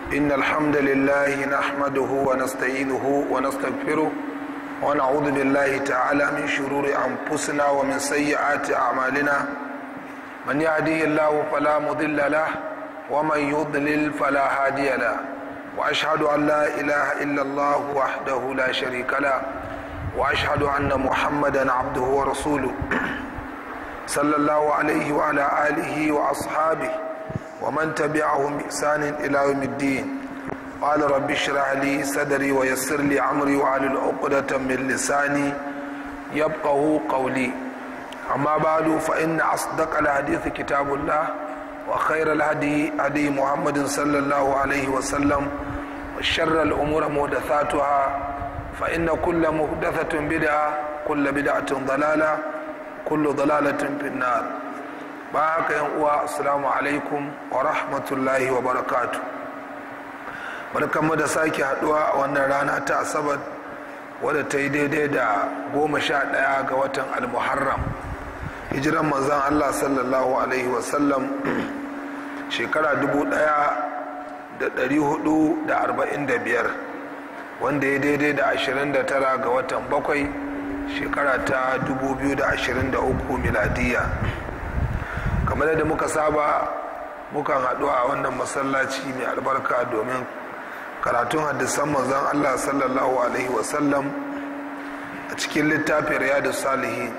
إن الحمد لله نحمده ونستعينه ونستغفره ونعوذ بالله تعالى من شرور أنفسنا ومن سيئات أعمالنا من يهديه الله فلا مضل له ومن يضلل فلا هادي له وأشهد أن لا إله إلا الله وحده لا شريك له وأشهد أن محمدا عبده ورسوله صلى الله عليه وعلى آله وأصحابه ومن تبعهم بإحسان إلى يوم الدين قال رب اشرح لي صدري ويسر لي أمري وعلى عقدة من لساني يبقه قولي أما بعد فإن أصدق الحديث كتاب الله وخير الهدي هدي محمد صلى الله عليه وسلم وشر الأمور محدثاتها فإن كل محدثة بدعة كل بدعة ضلالة كل ضلالة في النار بارك يا السلام عليكم ورحمة الله وبركاته barkanmu da sake haduwa a wannan rana ta asabar wadda ta yi daidai da goma sha ɗaya ga watan almuharram hijiran manzan allah sallallahu alaihi wasallam shekara dubu ɗaya da ɗari hudu da arba'in da biyar wanda ya daidai da ashirin da tara ga watan bakwai shekara ta dubu biyu da ashirin da uku miladiya kamar da muka saba mukan haɗu a wannan masallaci mai albarka domin karatun hadisan manzon Allah sallallahu alaihi wasallam a cikin littafin riyadu salihi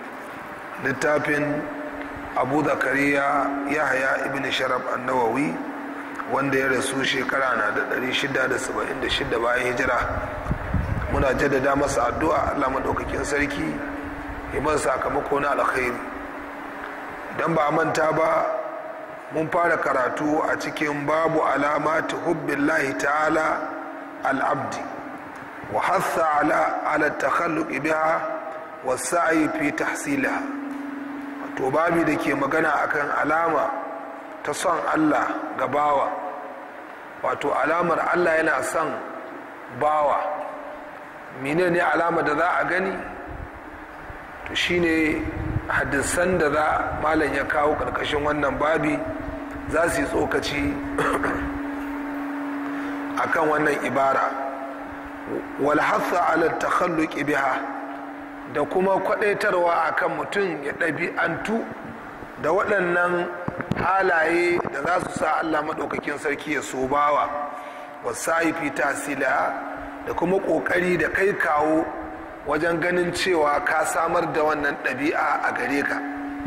littafin abu zakariya yahaya ibn sharaf annawawi wanda ya rasu shekara na da 676 bayan hijira muna jaddada masa addu'a Allah maɗaukakin sarki iman sakamako na alkhairi don ba manta ba mun fara karatu a cikin babu alamati hubbillahi ta'ala al'abdi wa hassa ala ala takhalluqi biha wa sa'i fi tahsiliha to babi da ke magana akan alama ta son Allah ga bawa wato alamar Allah yana son bawa menene alama da za a gani to shine hadisan da za malam ya kawo karkashin wannan babi za su yi tsokaci akan wannan ibara walhassa ala takhalluqi biha da kuma kwadaitarwa akan mutum ya ɗabi'antu da waɗannan halaye da za su sa Allah maɗaukakin sarki ya so bawa wasa'i fi tasila da kuma ƙoƙari da kai kawo wajen ganin cewa ka samar da wannan ɗabi'a a gare ka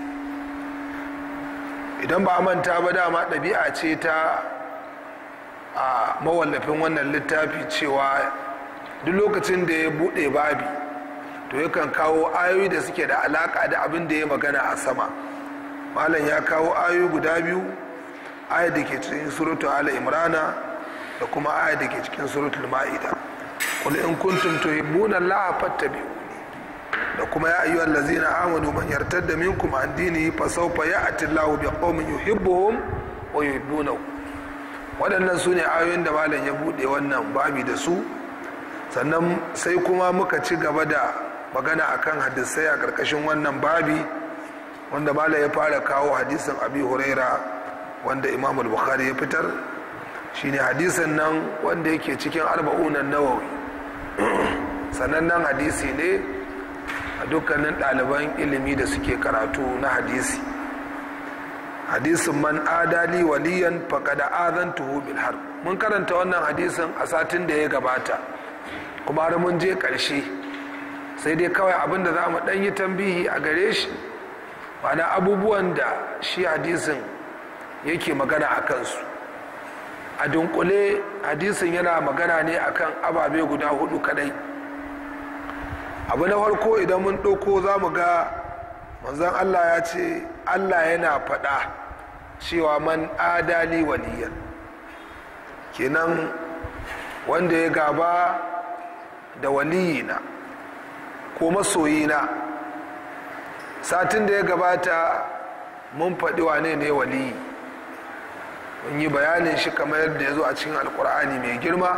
idan ba manta ba dama ɗabi'a ce ta a mawallafin wannan littafi cewa duk lokacin da ya buɗe babi to yakan kawo ayoyi da suke da alaƙa da abin da ya magana a sama malam ya kawo ayoyi guda biyu ayat da ke cikin suratul ala imrana da kuma ayat da ke cikin suratul ma'ida qul in kuntum tuhibbuna allaha fattabi'uni da kuma ya ayyuhal ladzina amanu man yartadda minkum an dinihi fa sawfa ya'ti Allahu biqaumin yuhibbuhum wa yuhibbunahu waɗannan su ne ayoyin da malam ya buɗe wannan babi da su sannan sai kuma muka ci gaba da magana akan hadisai a ƙarƙashin wannan babi wanda malam ya fara kawo hadisin abi huraira wanda imam bukhari ya fitar shine hadisin nan wanda yake cikin arba'unan nawawi sanannen hadisi ne a dukkanin ɗaliban ilimi da suke karatu na hadisi hadisin man adali waliyan faƙada azantuhu bil har mun karanta wannan hadisin a satin da ya gabata kuma har mun je ƙarshe sai dai kawai abin da za mu ɗan yi tambihi a gare shi mana abubuwan da shi hadisin yake magana a kansu a dunkule hadisin yana magana ne akan ababe guda hudu kadai abu na farko idan mun ɗauko za mu ga manzon allah ya ce allah yana faɗa cewa man adali waliyan kenan wanda ya gaba da waliyina ko masoyina satin da ya gabata mun faɗi wane ne waliyi mun yi bayanin shi kamar yadda ya zo a cikin alkur'ani mai girma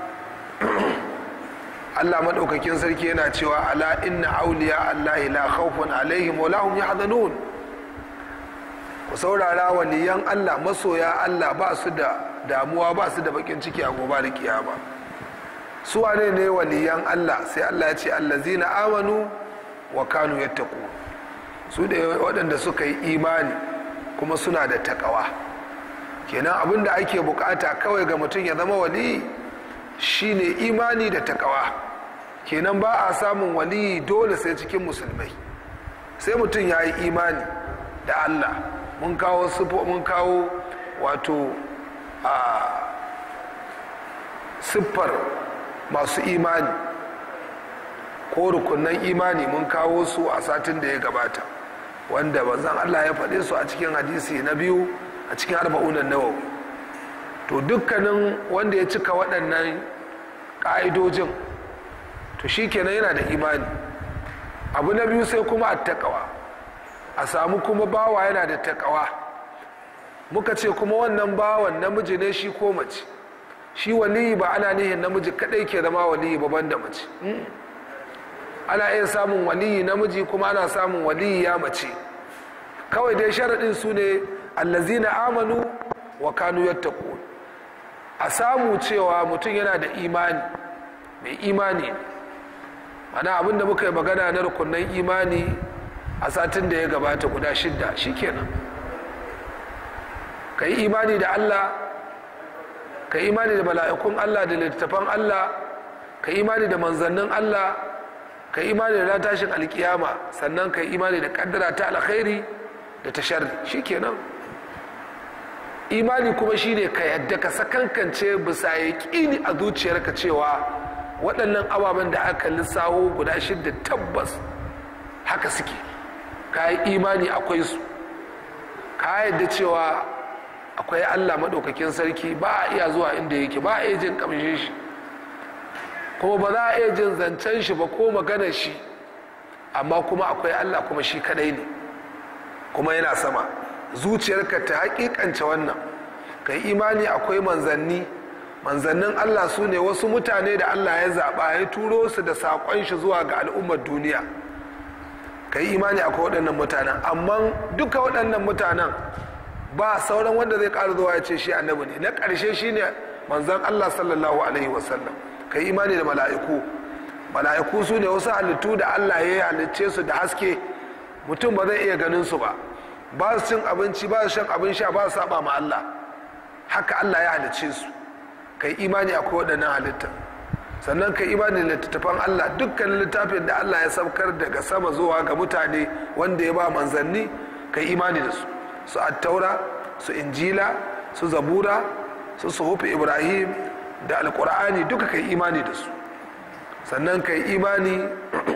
Allah maɗaukakin sarki yana cewa ala inna auliya Allahi la khawfun alaihim wa lahum yahzanun ku saurara waliyan Allah masoya Allah ba su da damuwa ba su da bakin ciki a gobe da kiyama su wane ne waliyan Allah sai Allah ya ce allazina amanu wa kanu yattaqu su da waɗanda suka yi imani kuma suna da takawa kenan abin da ake bukata kawai ga mutum ya zama wali shine imani da takawa kenan ba a samun wali dole sai cikin musulmai sai mutum ya yi imani da Allah mun kawo sifo mun kawo wato a siffar masu imani ko rukunan imani mun kawo su a satin da ya gabata wanda bazan Allah ya faɗe su a cikin hadisi na biyu a cikin arba'unan nawawi to dukkanin wanda ya cika waɗannan ƙa'idojin to shi kenan yana da imani abu na biyu sai kuma a taƙawa a samu kuma bawa yana da taƙawa muka ce kuma wannan bawan namiji ne shi ko mace shi waliyi ba ana nihin namiji kaɗai ke zama waliyi ba da mace ana iya samun waliyi namiji kuma ana samun waliyi ya mace kawai dai sharaɗin su ne allazina amanu wa kanu yattaqun a samu cewa mutum yana da imani mai imani mana abinda muka yi magana na rukunan imani a satin da ya gabata guda shidda shikenan ka yi imani da allah ka yi imani da mala'ikun allah da littattafan allah ka yi imani da manzannin allah ka yi imani da tashin alkiyama sannan ka yi imani da kaddara ta alkhairi da ta sharri shikenan imani kuma shine ka yadda ka sakankance bisa yaƙini a zuciyarka cewa waɗannan ababen da aka lissawo guda shidda tabbas haka suke ka yi imani akwai su ka yadda cewa akwai allah maɗaukakin sarki ba a iya zuwa inda yake ba a iya jin ƙamshin shi kuma ba za a iya jin zancen shi ba ko maganar shi amma kuma akwai allah kuma shi kadai ne kuma yana sama zuciyarka ta hakikance wannan ka yi imani akwai manzanni manzannin allah su ne wasu mutane da allah ya zaɓa ya turo su da saƙon shi zuwa ga al'ummar duniya ka yi imani akwai waɗannan mutanen amma duka waɗannan mutanen ba sauran wanda zai ƙara zuwa ya ce shi annabi ne na ƙarshe shi ne manzan allah sallallahu alaihi wasallam ka yi imani da mala'iku mala'iku su ne wasu halittu da allah ya yi halicce su da haske mutum ba zai iya ganin su ba ba su cin abinci ba su shan abin sha ba su saba ma Allah haka Allah ya halicce su kai imani akwai waɗannan halitta sannan kai imani da littattafan Allah dukkan littafin da Allah ya saukar daga sama zuwa ga mutane wanda ya ba manzanni kai imani da su su attaura su injila su zabura su suhufi ibrahim da alkur'ani duka kai imani da su sannan kai imani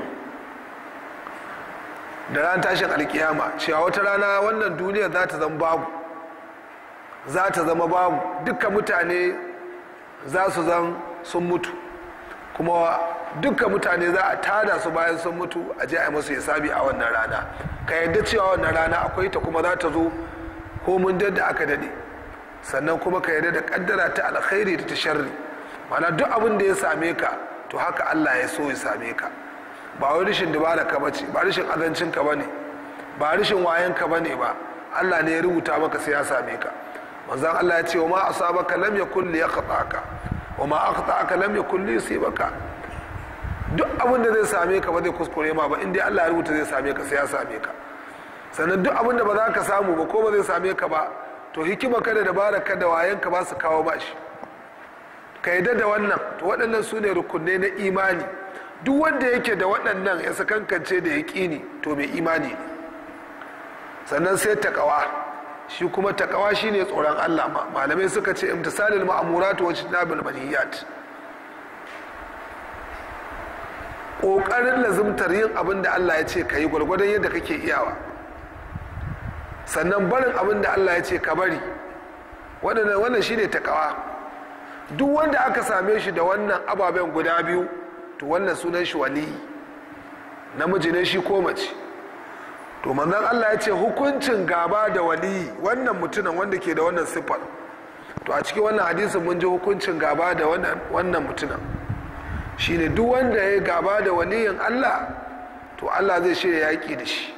da ran tashin alkiyama cewa wata rana wannan duniya za ta zama babu za ta zama babu dukkan mutane za su zan sun mutu kuma dukkan mutane za a tada su bayan sun mutu a je a yi musu hisabi a wannan rana ka yadda cewa wannan rana akwai ta kuma za ta zo ko mun da aka dade sannan kuma ka yadda da kaddara ta alkhairi da ta sharri mana duk abin da ya same ka to haka Allah ya so ya same ka ba wai rashin dubara ka bace ba rashin azancin ka bane ba rashin wayan ka bane ba Allah ne ya rubuta maka sai ya same ka manzon Allah ya ce wa ma asabaka lam yakun li yaqta'aka wa ma aqta'aka lam yakun li yusibaka duk abin da zai same ka ba zai kuskure ma ba in dai Allah ya rubuta zai same ka sai ya same ka sannan duk abin da ba za ka samu ba ko ba zai same ka ba to hikima ka da dabara ka da wayan ka ba su kawo ba shi ka yadda da wannan to waɗannan su ne rukunai na imani duk wanda yake da waɗannan ya sakankance da ya ƙini to mai imani ne sannan sai taƙawa shi kuma taƙawa shi ne tsoron allah malamai suka ce imtisalil ma'amuratu wa jinabil manhiyat ƙoƙarin lazimtar yin abin da allah ya ce ka yi gwargwadon yadda kake iyawa sannan barin abin da allah ya ce ka bari wannan shi ne taƙawa duk wanda aka same shi da wannan ababen guda biyu to wannan sunan shi wali namiji ne shi ko mace to manzon Allah ya ce hukuncin gaba da wali wannan mutumin wanda ke da wannan siffar to a cikin wannan hadisin mun ji hukuncin gaba da wannan mutumin shine duk wanda ya gaba da waliyin Allah to Allah zai shirya yaƙi da shi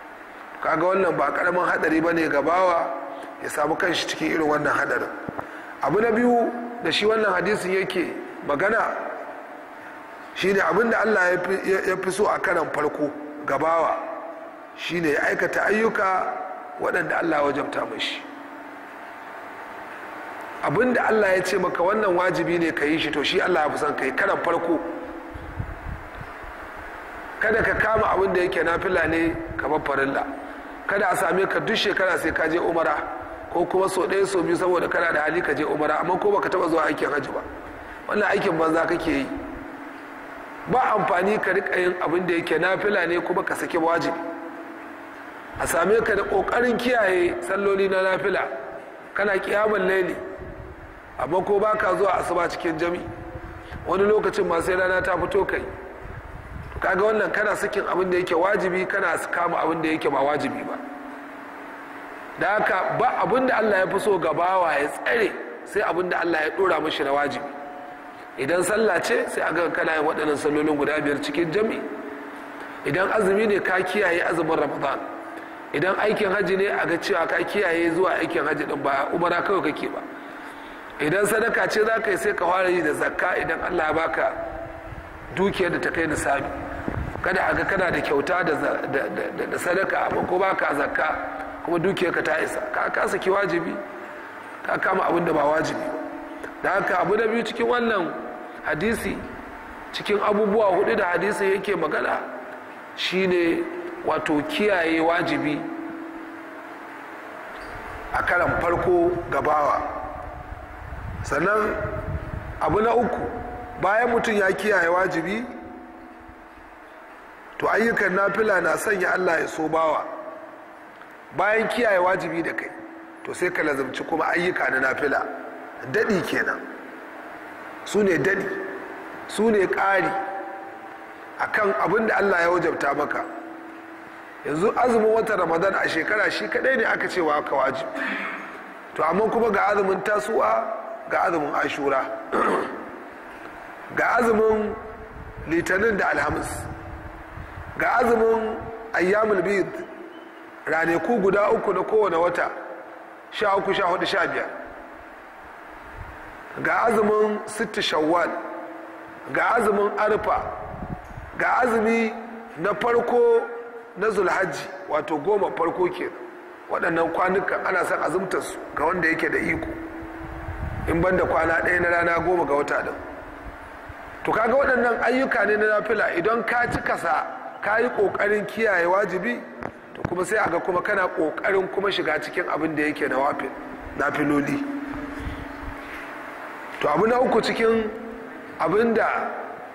kaga wannan ba karamin hadari bane gabawa ya samu kanshi cikin irin wannan hadarin abu na biyu da shi wannan hadisin yake magana shine abinda allah ya fi so a karan farko gabawa shine ya aikata ayyuka waɗanda allah wajabta mashi abinda allah ya ce maka wannan wajibi ne ka yi shi to shi allah ya fi son ka yi karan farko kada ka kama abin da yake nafila ne kamar farilla kada a same ka duk shekara sai ka je umara ko kuma so ɗaya so biyu saboda kana da hali ka je umara amma ko baka taba zuwa aikin hajji ba wannan aikin banza kake yi ba amfani ka rika yin abin da yake nafila ne kuma ka saki wajibi a same ka da kokarin kiyaye salloli na nafila kana kiyaman laili amma ko baka zuwa asuba cikin jami wani lokacin ma sai rana ta fito kai kaga wannan kana sakin abin da yake wajibi kana kama abin da yake ba wajibi ba da haka ba abin da Allah ya fi so gabawa ya tsare sai abin da Allah ya dora mashi na wajibi idan sallah ce sai a ga kana yin waɗannan sallolin guda biyar cikin jami idan azumi ne ka kiyaye azumin ramadan idan aikin haji ne a ga cewa ka kiyaye zuwa aikin haji din ba umara kawai kake ba idan sadaka ce za ka yi sai ka fara yi da zakka idan Allah ya baka dukiyar da ta kai nisabi kada a ga kana da kyauta da sadaka amma ko baka zakka kuma dukiyar ka ta isa ka ka saki wajibi ka kama abin da ba wajibi ba da haka abu da biyu cikin wannan hadisi cikin abubuwa hudu da hadisi yake magana shine wato kiyaye wajibi a karan farko gabawa sannan abu na uku bayan mutum ya kiyaye wajibi to ayyukan nafila na sanya allah ya so bawa bayan kiyaye wajibi da kai to sai ka lazumci kuma ayyuka na nafila daɗi kenan su ne daɗi su ne ƙari a kan abin da allah ya wajabta maka yanzu azumin watan ramadan a shekara shi kaɗai ne aka cewa ka wajibi to amma kuma ga azumin tasuwa ga azumin ashura ga azumin litinin da alhamis ga azumin ayyamul bid ranaku guda uku na kowane wata sha uku sha hudu sha biyar ga azumin sitti shawwal ga azumin arfa ga azumi na farko na zulhajji wato goma farko ke waɗannan kwanukan ana son azumtarsu ga wanda yake da iko in banda kwana ɗaya na rana goma ga wata ɗin to kaga waɗannan ayyuka ne na nafila idan ka ci kasa ka yi ƙoƙarin kiyaye wajibi to kuma sai aga kuma kana ƙoƙarin kuma shiga cikin abin da yake na filoli to abu na uku cikin abin da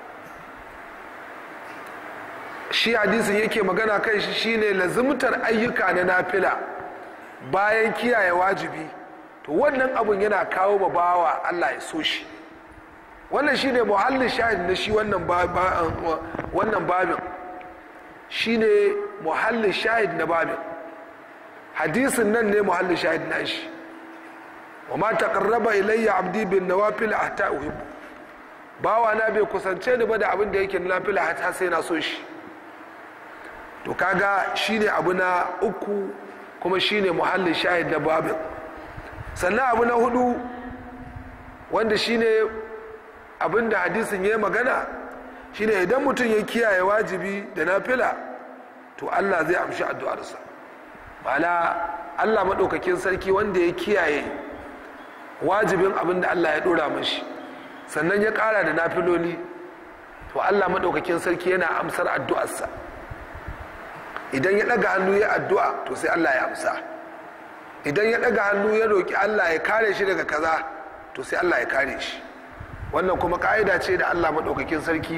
shi hadisin yake magana kan shi shine lazimtar ayyuka na nafila bayan kiyaye wajibi to wannan abun yana kawo ma bawa Allah ya so shi wannan shine muhallin shahid na shi wannan wannan babin shine muhallin shahid na babin hadisin nan ne muhallin shahid na shi wa ma taqarraba ilayya abdi bin nawafil hatta uhibbu bawa na bai kusance ni ba da abin da yake nafila hatta sai na so shi to kaga shine abu na uku kuma shine muhallin shahid na babin sannan abu na hudu wanda shine abin da hadisin ya magana shine idan mutum ya kiyaye wajibi da nafila to Allah zai amshi addu'arsa ma'ana Allah maɗaukakin sarki wanda ya kiyaye wajibin abin da Allah ya ɗora mashi sannan ya ƙara da nafiloli to Allah maɗaukakin sarki yana amsar addu'arsa idan ya ɗaga hannu ya addu'a to sai Allah ya amsa idan ya ɗaga hannu ya roƙi Allah ya kare shi daga kaza to sai Allah ya kare shi wannan kuma ƙa'ida ce da Allah maɗaukakin sarki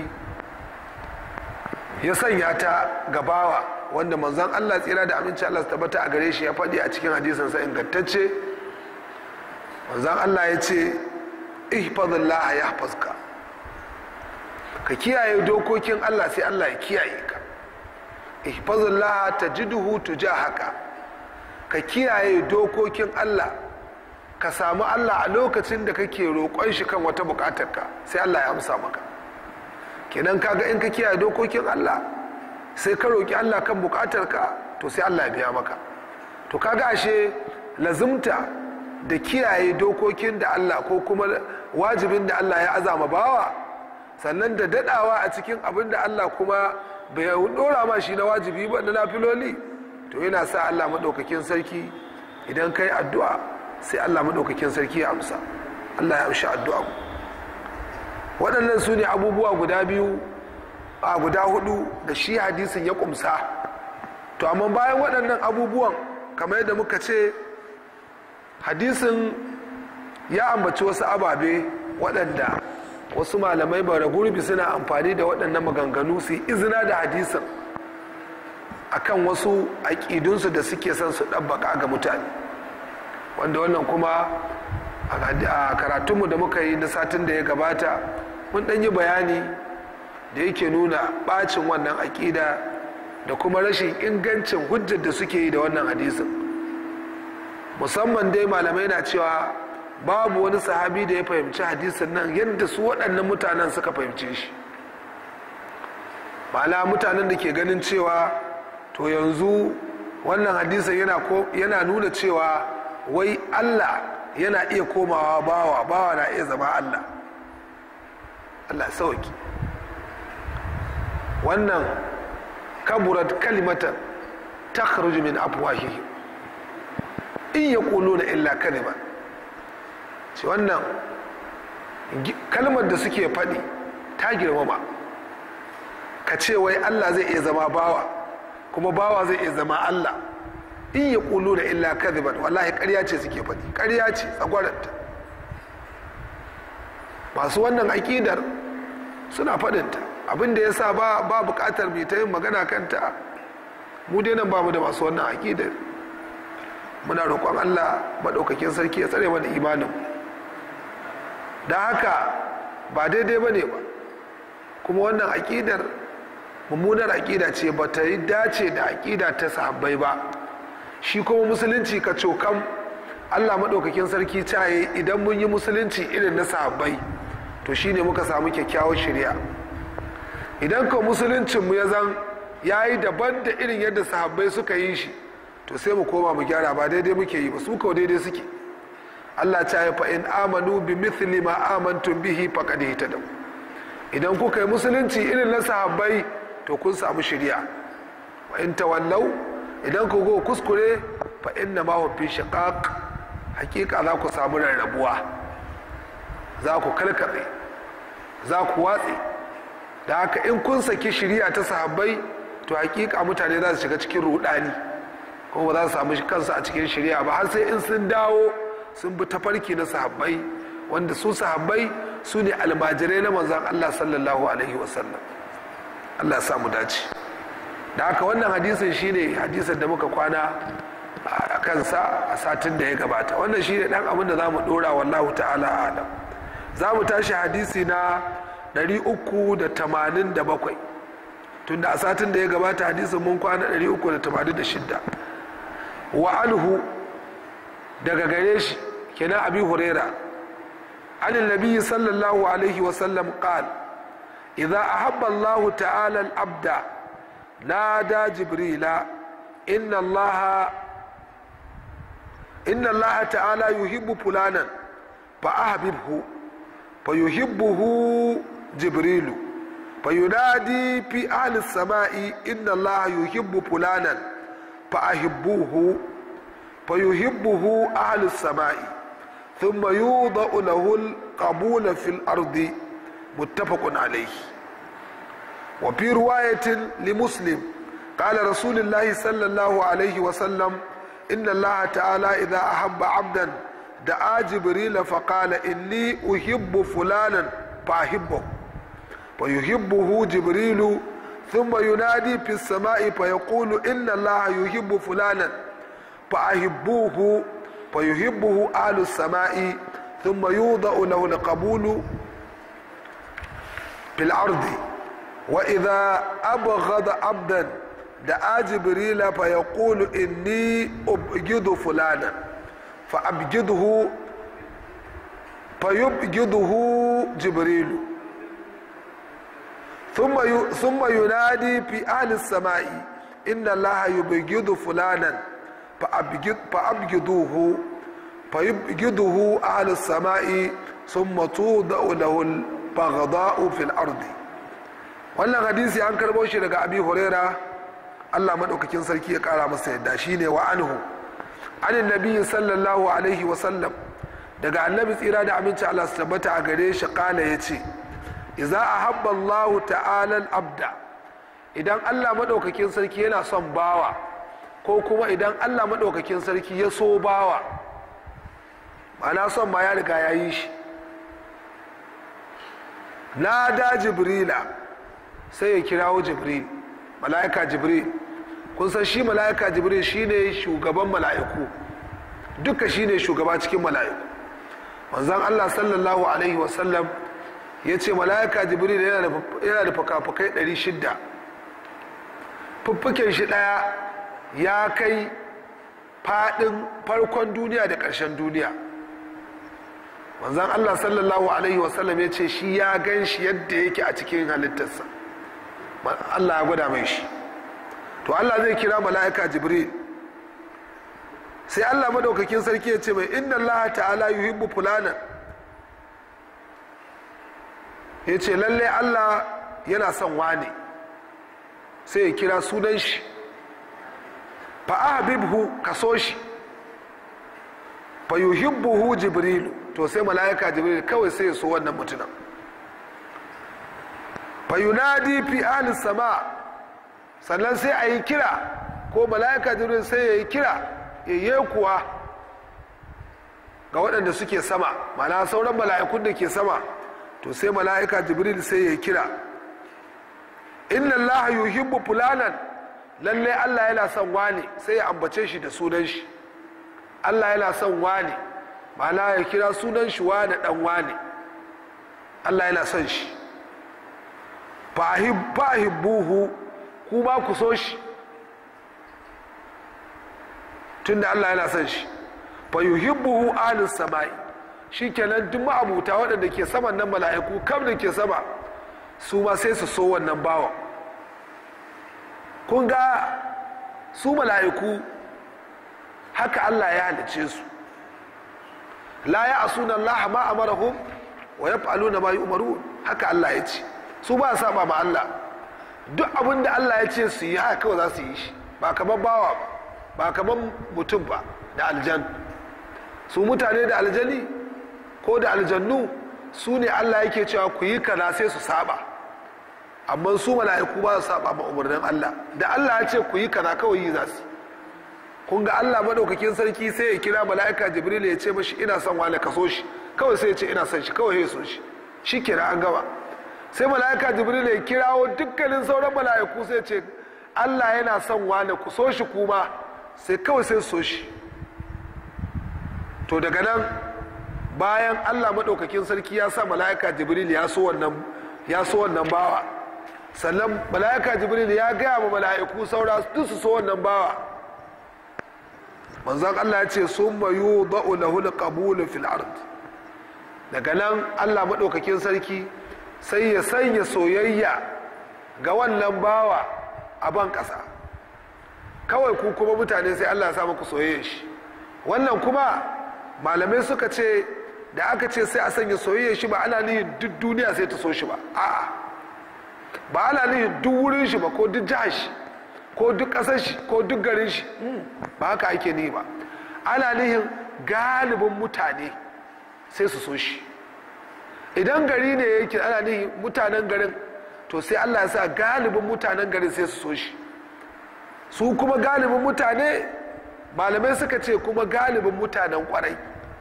ya sanya ta gabawa wanda manzon Allah tsira da aminci Allah su tabbata a gare shi ya faɗi a cikin hadisinsa ingantacce manzon Allah ya ce ihfazillah ya hafazka ka kiyaye dokokin Allah sai Allah ya kiyaye ka ihfazillah tajiduhu tujahaka ka kiyaye dokokin Allah ka samu Allah a lokacin da kake roƙon shi kan wata buƙatarka sai Allah ya amsa maka kenan kaga in ka kiyaye dokokin Allah sai ka roƙi Allah kan buƙatarka to sai Allah ya biya maka to kaga ashe lazimta da kiyaye dokokin da Allah ko kuma wajibin da Allah ya azama bawa sannan da dadawa a cikin abin da Allah kuma bai dora ma shi na wajibi ba na nafiloli to yana sa Allah maɗaukakin sarki idan kai addu'a sai Allah maɗaukakin sarki ya amsa Allah ya amshi addu'a waɗannan su ne abubuwa guda biyu a guda hudu da shi hadisin ya kumsa to amma bayan waɗannan abubuwan kamar yadda muka ce hadisin ya ambaci wasu ababe waɗanda wasu malamai bara gurbi suna amfani da waɗannan maganganu su yi izina da hadisin akan wasu aƙidunsu da suke son su ɗabbaka ga mutane wanda wannan kuma a karatunmu da muka yi na satin da ya gabata mun ɗan yi bayani da yake nuna ɓacin wannan aƙida da kuma rashin ingancin hujjar da suke yi da wannan hadisin musamman dai malamai na cewa babu wani sahabi da ya fahimci hadisin nan yadda su waɗannan mutanen suka fahimce shi ma'ana mutanen da ke ganin cewa to yanzu wannan hadisin yana nuna cewa wai allah yana iya komawa bawa bawa na iya zama allah allah sauki wannan kaburat kalimatan ta min afwahihim in ya na illa kalima ce wannan kalmar da suke faɗi ta girmama ka ce wai allah zai iya zama bawa kuma bawa zai iya zama allah in ya na illa kadiban wallahi ƙarya ce suke faɗi ƙarya ce tsagwaranta masu wannan aƙidar suna faɗinta abinda ya sa ba buƙatar mai ta yin magana kanta mu dai nan ba mu da masu wannan aƙidar muna roƙon allah maɗaukakin sarki ya tsare mana imanin da haka ba daidai ba ne ba kuma wannan aƙidar mummunar aƙida ce ba ta yi dace da aƙida ta sahabbai ba shi kuma musulunci ka cokan allah maɗaukakin sarki caye idan mun yi musulunci irin na sahabbai to shine muka samu kyakkyawar shirya idan ka musuluncinmu ya zan ya yi daban da irin yadda sahabbai suka yi shi to sai mu koma mu gyara ba daidai muke yi ba su kawo daidai suke Allah ta yi fa'in amanu bi mithli ma amantun bihi faqad ihtadaw idan kuka yi musulunci irin na sahabbai to kun samu shari'a wa in tawallau idan ku go kuskure fa inna ma huwa fi shiqaq hakika za ku samu rarrabuwa za ku kalkatse za ku watse da haka in kun saki shari'a ta sahabbai to hakika mutane za su shiga cikin rudani kuma ba za su samu kansu a cikin shari'a ba har sai in sun dawo sun bi tafarki na sahabbai wanda su sahabbai su ne almajirai na manzan Allah sallallahu alaihi wasallam Allah sa mu dace da haka wannan hadisin shine hadisin da muka kwana a kansa a satin da ya gabata wannan shine dan abin da za mu dora wallahu ta'ala alam za mu tashi hadisi na 387 tunda a satin da ya gabata hadisin mun kwana 386 wa anhu daga gare shi kenan abi huraira عن النبي صلى الله عليه وسلم قال إذا أحب الله تعالى العبد نادى جبريل إن الله إن الله تعالى يحب فلانا فأحببه فيحبه جبريل فينادي في أهل السماء إن الله يحب فلانا فأحبوه فيحبه أهل السماء ثم يوضع له القبول في الأرض متفق عليه وفي رواية لمسلم قال رسول الله صلى الله عليه وسلم إن الله تعالى إذا أحب عبدا دعا جبريل فقال إني أحب فلانا فأحبه فيحبه جبريل ثم ينادي في السماء فيقول إن الله يحب فلانا فأحبوه فيحبه أهل السماء ثم يوضع له القبول في الأرض وإذا أبغض عبدا دعا جبريل فيقول إني أبغض فلانا فأبغضه فيبغضه جبريل ثم ثم ينادي في أهل السماء إن الله يبغض فلانا فأبغضوه fayubghiduhu ahli samai thumma tudau lahu al-baghdha'u fil ardi wannan hadisi an karbo shi daga abi huraira Allah madaukakin sarki ya kara masa yadda shine wa anhu anin nabi sallallahu alaihi wa sallam daga annabi tsira da aminci Allah su tabbata a gare shi kala yace idza ahabba Allah ta'ala al-abda idan Allah madaukakin sarki yana son bawa ko kuma idan Allah madaukakin sarki ya so bawa ma'ana son ma ya riga ya yi shi nada jibrila sai ya kirawo jibril mala'ika jibril kun san shi mala'ika jibril shine shugaban mala'iku duka shine shugaba cikin mala'iku manzon Allah sallallahu alaihi wasallam ya ce mala'ika jibril yana da fuka-fukai 600 fuffuken shi daya ya kai fadin farkon duniya da ƙarshen duniya manzon Allah sallallahu alaihi wasallam ya ce shi ya gan shi yadda yake a cikin halittarsa Allah ya gwada mai shi to Allah zai kira mala'ika jibril sai Allah madaukakin sarki ya ce mai inna Allah ta'ala yuhibbu fulanan ya ce lalle Allah yana son wane sai ya kira sunan shi fa ahbibhu ka so shi fa yuhibbuhu jibril to sai mala'ika jibril kawai sai ya so wannan mutumin fayunadi fi ahli sama sannan sai a yi kira ko mala'ika jibril sai ya yi kira ya kuwa ga waɗanda suke sama mana sauran mala'ikun da ke sama to sai mala'ika jibril sai ya yi kira inna allaha yuhibbu fulanan lalle allah yana son wani sai ya ambace shi da sunan shi allah yana son wani mana ya kira sunan shi wani dan wani allah yana son shi fahibbuhu ku ba ku so shi tunda Allah yana son shi fa yuhibbuhu ahlus samai shikenan duk ma'abuta waɗanda ke saman nan mala'iku kam da ke sama su ma sai su so wannan bawan kun ga su mala'iku haka Allah ya halice su la ya asuna Allah ma amarahum wa yaf'aluna ma yu'marun haka Allah ya ce su ba saba ma Allah duk abin da Allah ya ce su yi haka kawai za su yi shi ba kamar bawa ba ba kamar mutum ba da aljan su mutane da aljani ko da aljannu su ne Allah yake cewa ku yi kaza sai su saba amma su mala'iku ba su saba ma umarnin Allah da Allah ya ce ku yi kaza kawai yi za su kun ga Allah madaukakin sarki sai ya kira mala'ika Jibril ya ce mashi ina son wani kaso shi kawai sai ya ce ina son shi kawai ya so shi shi kira an gaba sai mala'ika jibril ya kirawo dukkanin sauran mala'iku sai ce allah yana son wane ku so shi kuma sai kawai sai so shi to daga nan bayan allah maɗaukakin sarki ya sa mala'ika jibril ya so wannan ya so wannan bawa sannan mala'ika jibril ya gaya ma mala'iku saura duk su so wannan bawa manzon allah ya ce sun mayu ba'u lahu qabulu fil ard daga nan allah maɗaukakin sarki sai ya sanya soyayya ga wannan bawa a ban ƙasa kawai ku kuma mutane sai allah ya sa muku soyayya shi wannan kuma malamai suka ce da aka ce sai a sanya soyayya shi ba ana nihin duk duniya sai ta so shi ba a'a ba ana nihin duk wurin shi ba ko duk jihar shi ko duk ƙasar shi ko duk garin shi ba haka ake ni ba ana nihin galibin mutane sai su so shi idan gari ne yake ana nihin mutanen garin to sai allah ya sa galibin mutanen garin sai su so shi su kuma galibin mutane malamai suka ce kuma galibin mutanen kwarai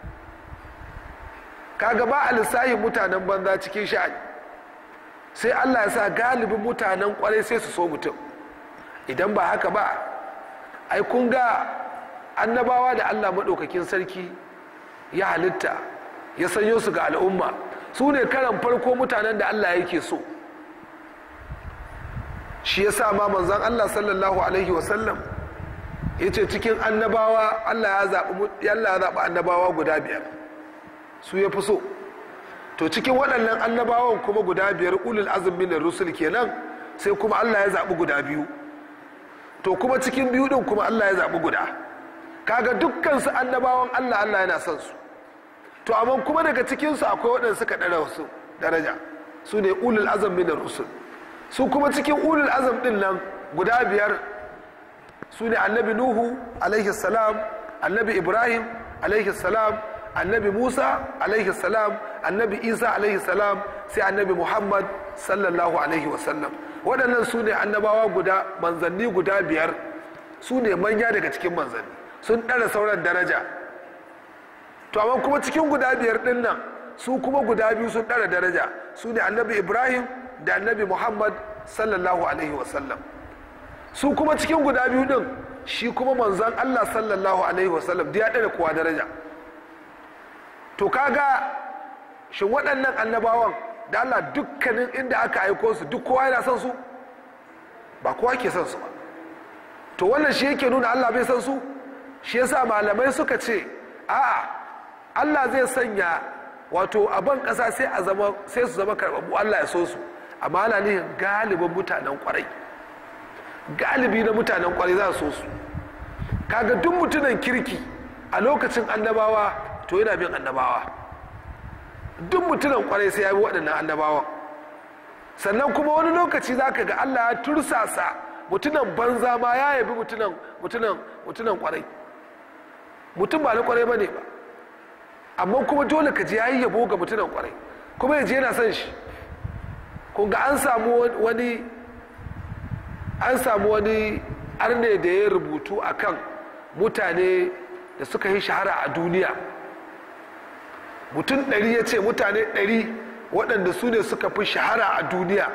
kaga ba a lissahin mutanen banza cikin sha'ani sai allah ya sa galibin mutanen kwarai sai su so mutum idan ba haka ba ai kun ga annabawa da allah maɗaukakin sarki ya halitta ya sanyo su ga al'umma su ne karan farko mutanen da allah yake so shi ya sa ma manzan allah sallallahu alaihi wasallam ya ce cikin annabawa allah ya zaɓi annabawa guda biyar su ya fi so to cikin waɗannan annabawan kuma guda biyar ulul azumin da rusul kenan sai kuma allah ya zaɓi guda biyu to kuma cikin biyu ɗin kuma allah ya zaɓi guda kaga dukkan su annabawan Allah Allah yana son su to amma kuma daga cikin su akwai waɗanda suka ɗara wasu daraja su ne ulul azam min rusul su kuma cikin ulul azam din nan guda biyar su ne annabi nuhu alaihi salam annabi ibrahim alaihi salam annabi musa alaihi salam annabi isa alaihi salam sai annabi muhammad sallallahu alaihi wasallam waɗannan su ne annabawa guda manzanni guda biyar su ne manya daga cikin manzanni sun ɗara sauran daraja to amma kuma cikin guda biyar ɗin nan su kuma guda biyu sun ɗara daraja su ne annabi ibrahim da annabi muhammad sallallahu alaihi wasallam su kuma cikin guda biyu ɗin shi kuma manzan allah sallallahu alaihi wasallam da ya ɗara kowa daraja to kaga shin waɗannan annabawan da allah dukkanin inda aka aiko su duk kowa yana son su ba kowa ke son su ba to wannan shi yake nuna allah bai son su shi yasa malamai suka ce a'a allah zai sanya wato a ban ƙasa sai a zama sai su zama karɓaɓɓu allah ya so su amma ana nihin galibin mutanen kwarai galibi na mutanen kwarai za su so su kaga duk mutunan kirki a lokacin annabawa to yana bin annabawa duk mutunan kwarai sai ya bi waɗannan annabawan sannan kuma wani lokaci za ka ga allah ya tursasa mutunan banza ma ya yabi mutunan mutunan mutunan kwarai mutum ba na kwarai ba ne ba amma kuma dole ka ji yayi yabo ga mutunan kwarai kuma yaje yana son shi kun ga an samu wani an samu wani arne da ya rubutu akan mutane da suka yi shahara a duniya mutum ɗari ya ce mutane ɗari waɗanda su ne suka fi shahara a duniya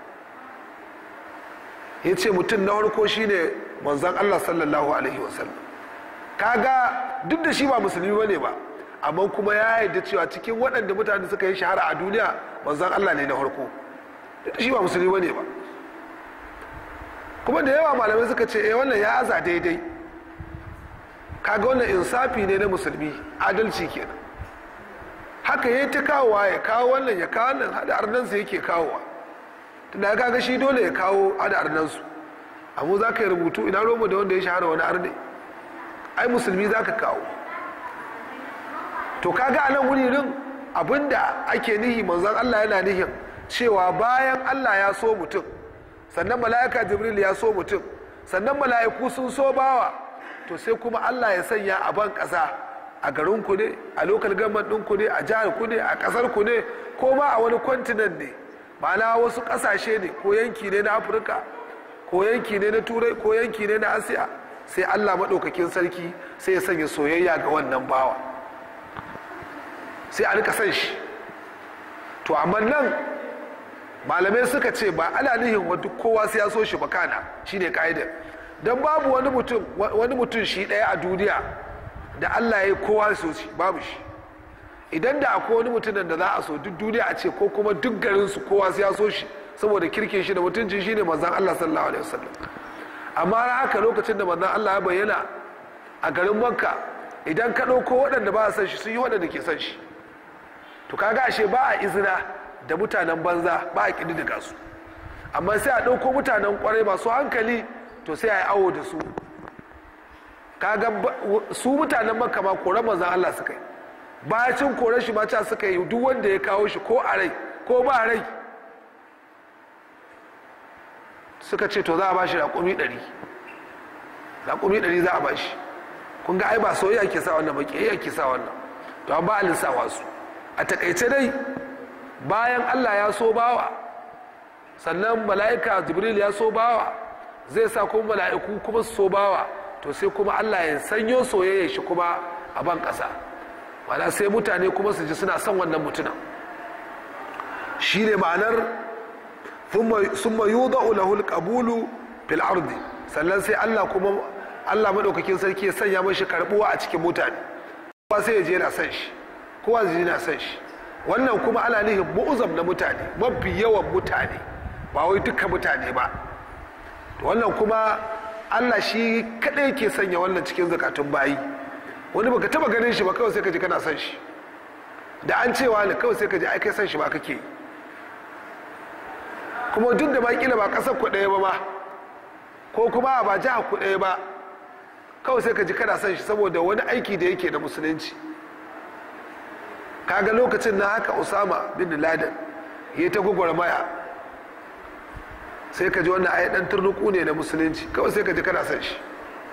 ya ce mutum na farko shine manzan allah sallallahu alaihi wasallam kaga duk da shi ba musulmi ba ne ba amma kuma ya yarda cewa cikin waɗanda mutane suka yi shahara a duniya manzan allah ne na farko duk da shi ba musulmi ba ne ba kuma da yawa malamai suka ce eh wannan ya aza daidai kaga wannan insafi ne na musulmi adalci kenan haka ya ta kawowa ya kawo wannan ya kawo wannan hada arnansa yake kawowa tunda kaga shi dole ya kawo hada arnansu amma za ka yi rubutu ina romu da wanda ya shahara wani arne ai musulmi za ka kawo to kaga a nan wuri rin abinda ake nihi manzon allah yana nihin cewa bayan allah ya so mutum sannan mala'ika jibril ya so mutum sannan mala'iku sun so bawa to sai kuma allah ya sanya a ban ƙasa a garinku ne a lokal government ɗinku ne a jihar ku ne a ƙasar ku ne ko ma a wani kwantinan ne ma'ana wasu ƙasashe ne ko yanki ne na afirka ko yanki ne na turai ko yanki ne na asiya sai allah maɗaukakin sarki sai ya sanya soyayya ga wannan bawa sai a rika san shi to amma nan malamai suka ce ba ana nihin wa duk kowa sai ya so shi ba kana shine ka'idar don babu wani mutum wani mutum shi ɗaya a duniya da Allah ya yi kowa so shi babu shi idan da akwai wani mutumin da za a so duk duniya a ce ko kuma duk garin su kowa sai ya so shi saboda kirkin shi da mutuncin shi ne manzon Allah sallallahu alaihi wasallam amma na haka lokacin da manzon Allah ya bayyana a garin Makka idan ka ɗauko waɗanda ba a san shi sun yi waɗanda ke san shi to kaga ashe ba a izina da mutanen banza ba a ƙididdiga su amma sai a ɗauko mutanen ƙwarai masu hankali to sai a yi awo da su kaga su mutanen makka ma koran manzan Allah suka yi bacin koran shi mata suka yi duk wanda ya kawo shi ko a rai ko ba rai suka ce to za a ba shi raƙumi ɗari raƙumi ɗari za a ba shi kun ga ai ba soyayya ke sa wannan ba ƙiyayya ke sa wannan to an ba a lissawa su a takaice dai bayan Allah ya so bawa sannan mala'ika jibril ya so bawa zai sa kuma mala'iku kuma su so bawa to sai kuma Allah ya sanyo soyayya shi kuma a ban ƙasa mana sai mutane kuma su ji suna son wannan mutunan shi ne ma'anar sun mayu za'u lahul ƙabulu fil ardi sannan sai Allah kuma Allah maɗaukakin sarki ya sanya mashi karɓuwa a cikin mutane kowa sai ya je na son shi kowa zai na son shi wannan kuma ana nihin mu'uzam na mutane mafi yawan mutane ba wai duka mutane ba wannan kuma allah shi kadai ke sanya wannan cikin zakatun bayi wani baka taba ganin shi ba kawai sai ka ji kana son shi da an cewa ne kawai sai ka ji ai kai son shi ba kake kuma duk da ma kila ba kasar ku ɗaya ba ma ko kuma ba jiha ku ɗaya ba kawai sai ka ji kana son shi saboda wani aiki da yake da musulunci kaga lokacin na haka usama bin laden ya ta gwagwarmaya sai ka ji wannan ayi dan turnuku ne na musulunci kawai sai ka ji kana son shi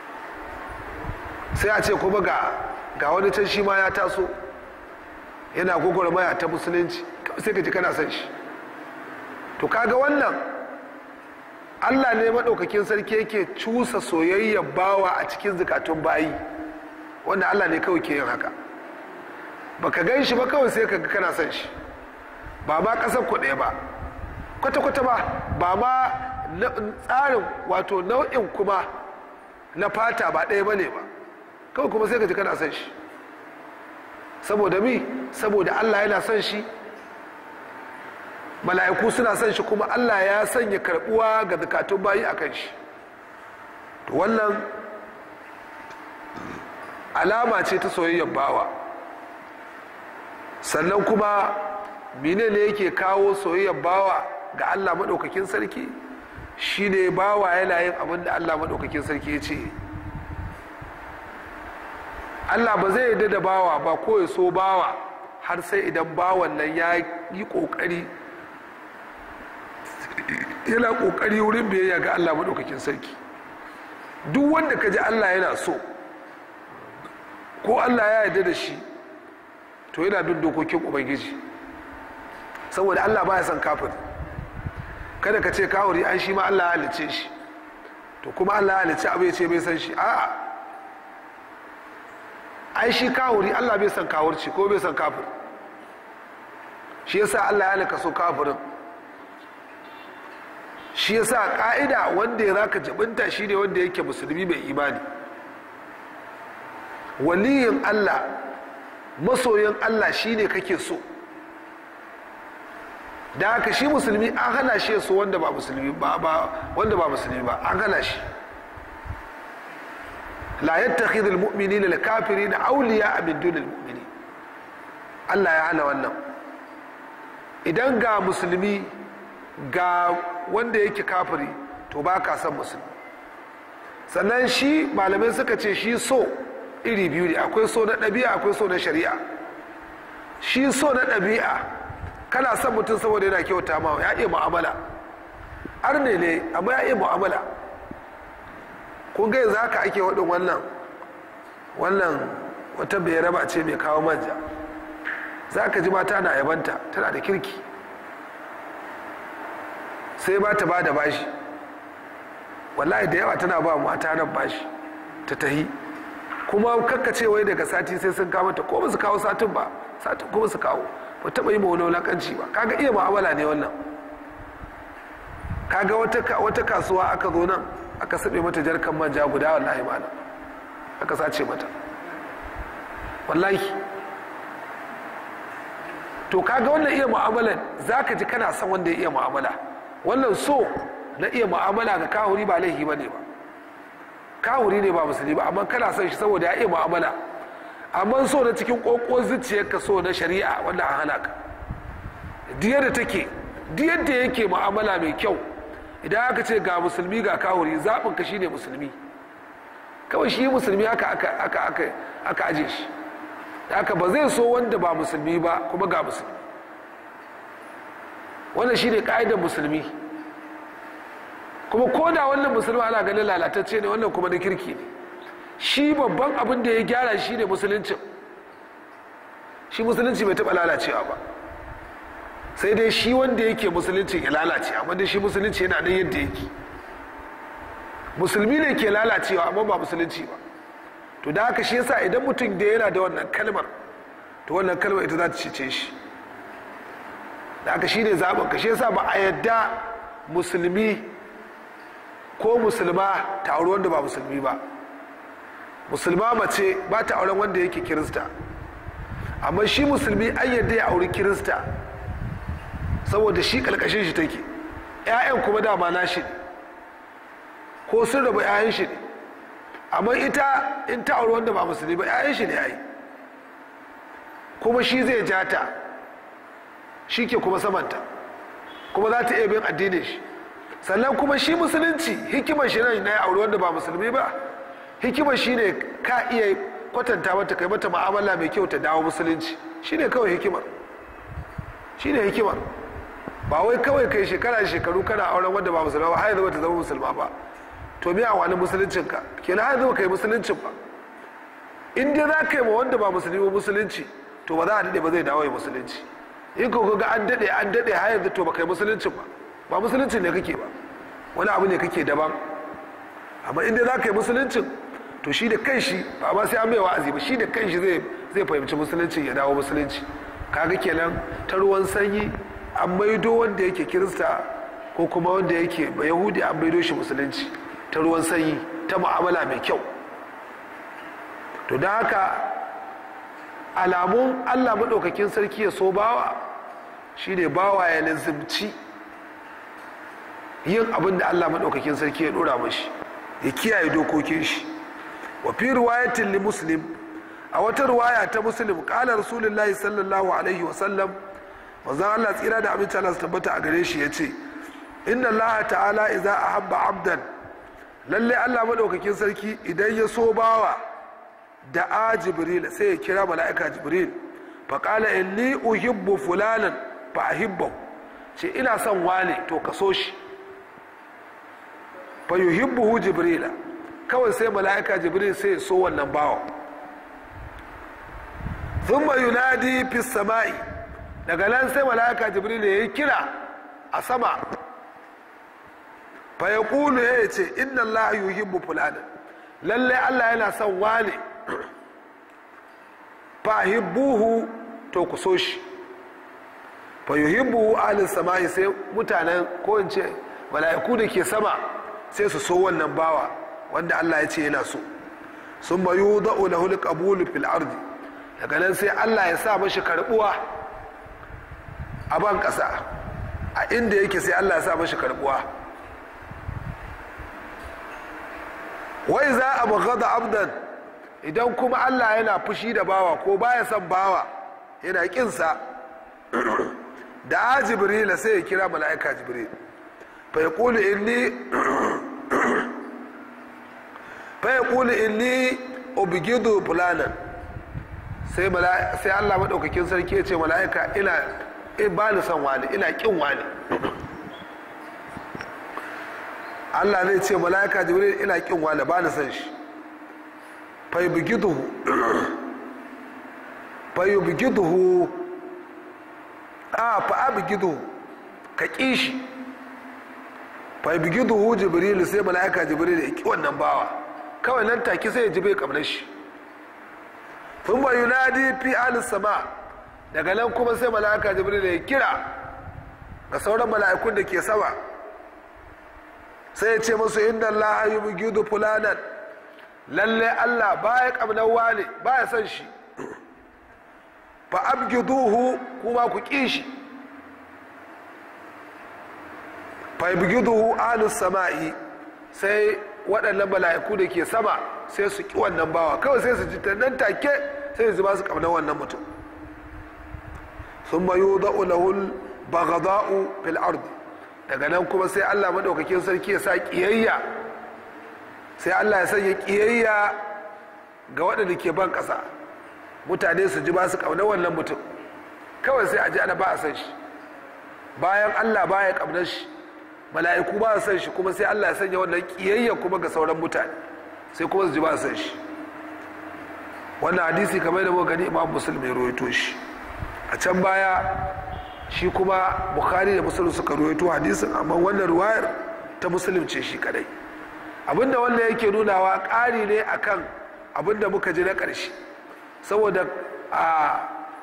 sai a ce kuma ga ga wani can shi ma ya taso yana gwagwarmaya ta musulunci kawai sai ka ji kana son shi to kaga wannan allah ne maɗaukakin sarki yake cusa soyayyar bawa a cikin zukatun bayi wanda allah ne kawai ke yin haka baka gan shi ba kawai sai ka kana son shi ba ma ƙasar ku ɗaya ba kwata-kwata ba ba ma tsarin wato nau'in kuma na fata ba ɗaya ba ne ba kawai kuma sai ka ji kana son shi saboda mi saboda allah yana son shi mala'iku suna son shi kuma allah ya sanya karbuwa ga zakatun bayi a kan shi to wannan alama ce ta soyayyar bawa sannan kuma mine ne yake kawo soyayyar bawa ga allah maɗaukakin sarki shine bawa yana yin abin da allah maɗaukakin sarki ya ce allah ba zai yarda da bawa ba ko ya so bawa har sai idan bawan nan ya yi ƙoƙari yana ƙoƙari wurin biyayya ga allah maɗaukakin sarki duk wanda ka ji allah yana so ko allah ya yarda da shi to yana bin dokokin ubangiji saboda allah ba ya son kafin kada ka ce kawuri an shi ma allah ya halice shi to kuma allah ya halice abu ya ce bai san shi a'a ai shi kawuri allah bai san kawurci ko bai san kafir shi yasa allah ya halaka so kafirin shi yasa ka'ida wanda ya zaka jibinta shi ne wanda yake musulmi mai imani waliyin allah masoyin allah shine kake so da haka shi musulmi an hana shi so wanda ba musulmi ba wanda ba musulmi ba an hana shi la yattakhidhu almu'minina alkafirina awliya min dunil mu'minin Allah ya hana wannan idan ga musulmi ga wanda yake kafiri to ba ka san musulmi sannan shi malamai suka ce shi so iri biyu ne akwai so na ɗabi'a akwai so na shari'a shi so na ɗabi'a kana son mutum saboda yana kyauta ma ya iya mu'amala arne ne amma ya iya mu'amala kun ga yanzu haka ake waɗin wannan wannan wata bai raba ce mai kawo manja za ka ji mata na yabanta tana da kirki sai ba ta ba da bashi wallahi da yawa tana ba mata nan bashi ta tahi kuma kakkace wai daga sati sai sun kawo ta ko ba su kawo satin ba satin kuma su kawo ba taɓa yi ma wani wulaƙanci ba kaga iya mu'amala ne wannan kaga wata kasuwa aka zo nan aka saɓe mata jarkan manja guda wallahi mana aka sace mata wallahi to kaga wannan iya mu'amalan za ka ji kana son wanda ya iya mu'amala wannan so na iya mu'amala ga kahuri ba laifi ba ne ba kahuri ne ba musulmi ba amma kana son shi saboda ya iya mu'amala amma so na cikin ƙoƙon zuciyarka so na shari'a wanda an hana ka diyar da take diyar da yake mu'amala mai kyau idan aka ce ga musulmi ga kahuri zaɓin ka shine musulmi kawai shi musulmi aka aka aka aka aka aje shi haka ba zai so wanda ba musulmi ba kuma ga musulmi wannan shine ka'idar musulmi kuma ko da wannan musulmi ana ganin lalatacce ne wannan kuma na kirki ne shi babban abin da ya gyara shi ne musuluncin shi musulunci bai taɓa lalacewa ba sai dai shi wanda yake musulunci ya lalace amma dai shi musulunci yana nan yadda yake musulmi ne ke lalacewa amma ba musulunci ba to da haka shi yasa idan mutum da yana da wannan kalmar to wannan kalmar ita za ta cece shi da haka shi ne zaɓin ka shi yasa ba a yadda musulmi ko musulma ta auri wanda ba musulmi ba musulma mace ba ta auren wanda yake kirista amma shi musulmi an yadda ya auri kirista saboda shi kalkashin shi take 'ya'yan kuma dama nashi ne ko sun raba 'ya'yan shi ne amma ita in ta auri wanda ba musulmi ba 'ya'yan shi ne ya yi kuma shi zai ja ta shi ke kuma samanta kuma za ta iya bin addinin shi sannan kuma shi musulunci hikimar shi nan na ya auri wanda ba musulmi ba hikima shine ka iya kwatanta mata kai mata ma'amala mai kyau ta dawo musulunci shine kawai hikimar shine hikimar ba wai kawai kai shekara shekaru kana auren wanda ba musulma ba har yanzu ta zama musulma ba to me a wani musuluncin ka kenan har yanzu kai musuluncin ba in dai za ka yi ma wanda ba musulmi ba musulunci to ba za a daɗe ba zai dawo ya musulunci in ko ga an daɗe an daɗe har yanzu to ba kai musuluncin ba ba musuluncin ne kake ba wani abu ne kake daban amma in dai za ka yi musuluncin to shi da kanshi ba ma sai an mai wa'azi ba shi da kanshi zai zai fahimci musulunci ya dawo musulunci kaga kenan ta ruwan sanyi an maido wanda yake kirista ko kuma wanda yake ba yahudi an maido shi musulunci ta ruwan sanyi ta mu'amala mai kyau to don haka alamun allah maɗaukakin sarki ya so bawa shine bawa ya lazimci yin abin da allah maɗaukakin sarki ya ɗora mashi ya kiyaye dokokin shi wa fi riwayatin li muslim a wata riwaya ta muslim qala rasulullahi sallallahu alaihi wa sallam manzon Allah tsira da abinci Allah su tabbata a gare shi yace inna Allah ta'ala idza ahabba abdan lalle Allah madaukakin sarki idan ya so bawa da a jibril sai ya kira mala'ika jibril fa qala inni uhibbu fulanan fa ahibbahu ce ina son wane to ka so shi fa yuhibbuhu jibrila kawai sai mala'ika jibril sai so wannan bawa thumma yunadi fi sama'i daga nan sai mala'ika jibril ya yi kira a sama fa yaqulu ya ce inna allaha yuhibbu fulanan lalle Allah yana son wane fa hibbuhu to ku so shi fa yuhibbu ahlus sama'i sai mutanen ko in ce mala'iku da ke sama sai su so wannan bawa wanda Allah ya ce yana so sun bayu da'u lahu alqabulu fil ardi daga nan sai Allah ya sa mashi karbuwa a ban kasa a inda yake sai Allah ya sa mashi karbuwa wai za a baghada abdan idan kuma Allah yana fushi da bawa ko baya son bawa yana kinsa da jibril sai ya kira mala'ika jibril fa yaqulu inni fayakuli inni obigidu fulanan sai sai Allah maɗaukakin sarki ya ce mala'ika ina ba ni son wani ina ƙin wani Allah zai ce mala'ika jibril ina ƙin wani ba ni son shi fayubigiduhu fayubigiduhu a fa'abigiduhu ka ƙi shi fayubigiduhu jibril sai mala'ika jibril ya ƙi wannan bawa kawai nan take sai ya ji bai kamar shi sun ba yunadi fi alis sama daga nan kuma sai mala'ika jibril ya kira ga sauran mala'ikun da ke sama sai ya ce musu inda Allah ya bugidu fulanan lalle Allah baya kamnar wane baya son shi fa abgiduhu kuma ku ƙi shi fa abgiduhu alis sama'i sai waɗannan mala'iku da ke sama sai su ƙi wannan bawa kawai sai su ji ta nan take sai su ba su ƙamnar wannan mutum sun bayu za'u lahul bagada'u fil ardi daga nan kuma sai allah maɗaukakin sarki ya sa ƙiyayya sai allah ya sanya ƙiyayya ga waɗanda ke ban ƙasa mutane su ji ba su ƙamnar wannan mutum kawai sai a ji ana ba a san shi bayan allah baya ƙamnar shi mala'iku ba san shi kuma sai Allah ya sanya wannan kiyayya kuma ga sauran mutane sai kuma su ji ba san shi wannan hadisi kamar da muka gani imam muslim ya rawaito shi a can baya shi kuma bukhari da muslim suka rawaito hadisin amma wannan ruwayar ta muslim ce shi kadai abinda wannan yake nunawa ƙari ne akan abinda muka ji na ƙarshe saboda a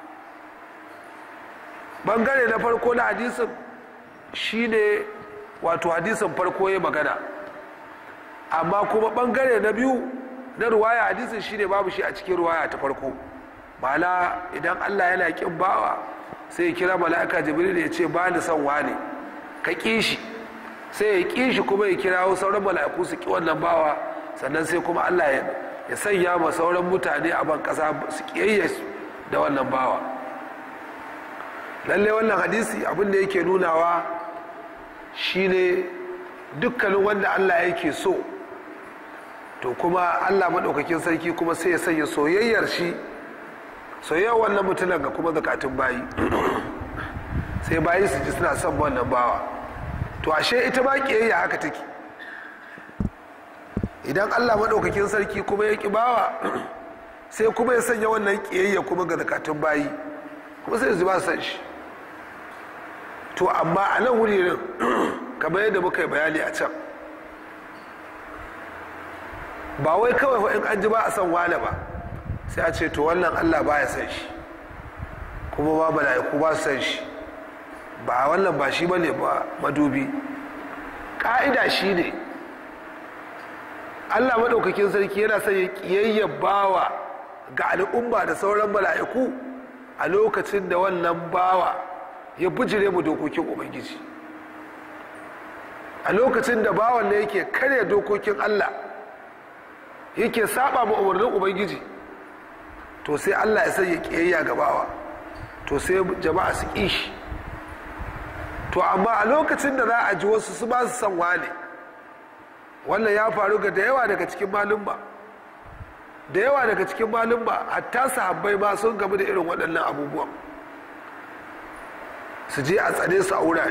bangare na farko na hadisin shine wato hadisin farko ya magana amma kuma bangare na biyu na ruwaya hadisin shine babu shi a cikin ruwaya ta farko ma'ana idan allah yana kin bawa sai ya kira mala'ika jibril ya ce ba ni son wane ka ƙi shi sai ya ƙi shi kuma ya kira sauran mala'iku su ƙi wannan bawa sannan sai kuma allah ya sanya ma sauran mutane a ban ƙasa su ƙiyayya da wannan bawa lallai wannan hadisi abin da yake nunawa shine dukkanin wanda Allah yake so to kuma allah maɗaukakin sarki kuma sai ya sanya soyayyar shi soyayyar wannan mutumin ga kuma zakatun bayi sai bayi su ji suna son wannan bawa to ashe ita ba ƙiyayya haka take idan allah maɗaukakin sarki kuma ya ƙi bawa sai kuma ya sanya wannan ƙiyayya kuma ga zakatun bayi kuma sai su ba san shi to amma a nan wuririn kamar yadda muka yi bayani a can ba wai kawai in an ji ba a san wane ba sai a ce to wannan allah ba ya san shi kuma ba mala'iku ba su san shi ba wannan ba shi ba ne ba madubi ƙa'ida shi ne allah maɗaukakin sarki yana sanya ƙiyayyar bawa ga al'umma da sauran mala'iku a lokacin da wannan bawa ya bijire mu dokokin ubangiji a lokacin da bawan da yake karya dokokin allah yake saba ma umarnin ubangiji to sai allah ya sanya kiyayya ga bawa to sai jama'a su ƙi shi to amma a lokacin da za a ji wasu su ba su san wane wannan ya faru ga da yawa daga cikin malumba da yawa daga cikin malumba hatta sahabbai ma sun gamu da irin waɗannan abubuwan su je a tsane su a wurare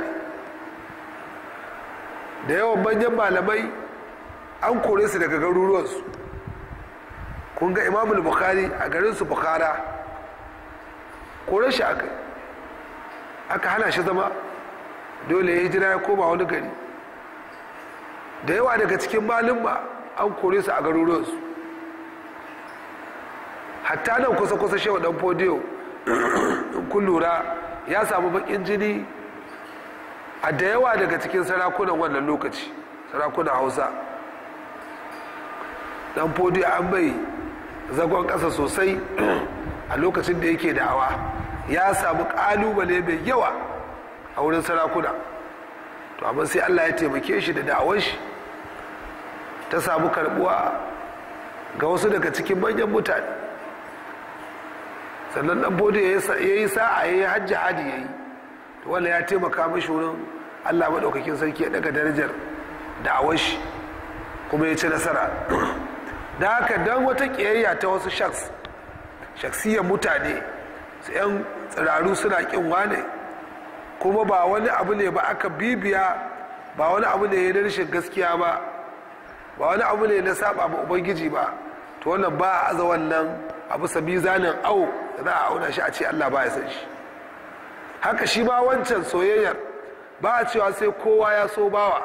da yawan manyan malamai an kore su daga garuruwansu kun ga imamul bukhari a garinsu bukhara kore shi aka aka hana shi zama dole ya hijira ya koma wani gari da yawa daga cikin malumma an kore su a garuruwansu hatta nan kusa-kusa shewa dan fodiyo in kun lura ya samu bakin jini a da yawa daga cikin sarakunan wannan lokaci sarakunan hausa dan fodiyo an bai zagon ƙasa sosai a lokacin da yake da'awa ya samu ƙalubale mai yawa a wurin sarakuna to amma sai allah ya taimake shi da da'awar shi ta samu karbuwa ga wasu daga cikin manyan mutane sannan dan bode ya yi sa'a ya yi hajji hadi ya yi wanda ya taimaka mashi wurin allah maɗaukakin sarki ya daga darajar da'awar shi kuma ya ci nasara da haka don wata ƙiyayya ta wasu shaks shaksiyar mutane su 'yan tsiraru suna ƙin wane kuma ba wani abu ne ba aka bibiya ba wani abu ne na rashin gaskiya ba ba wani abu ne na saba ma ubangiji ba to wannan ba a aza wannan abu sabi zanen au da za a auna shi a ce allah ba ya san shi haka shi ba wancan soyayyar ba a cewa sai kowa ya so bawa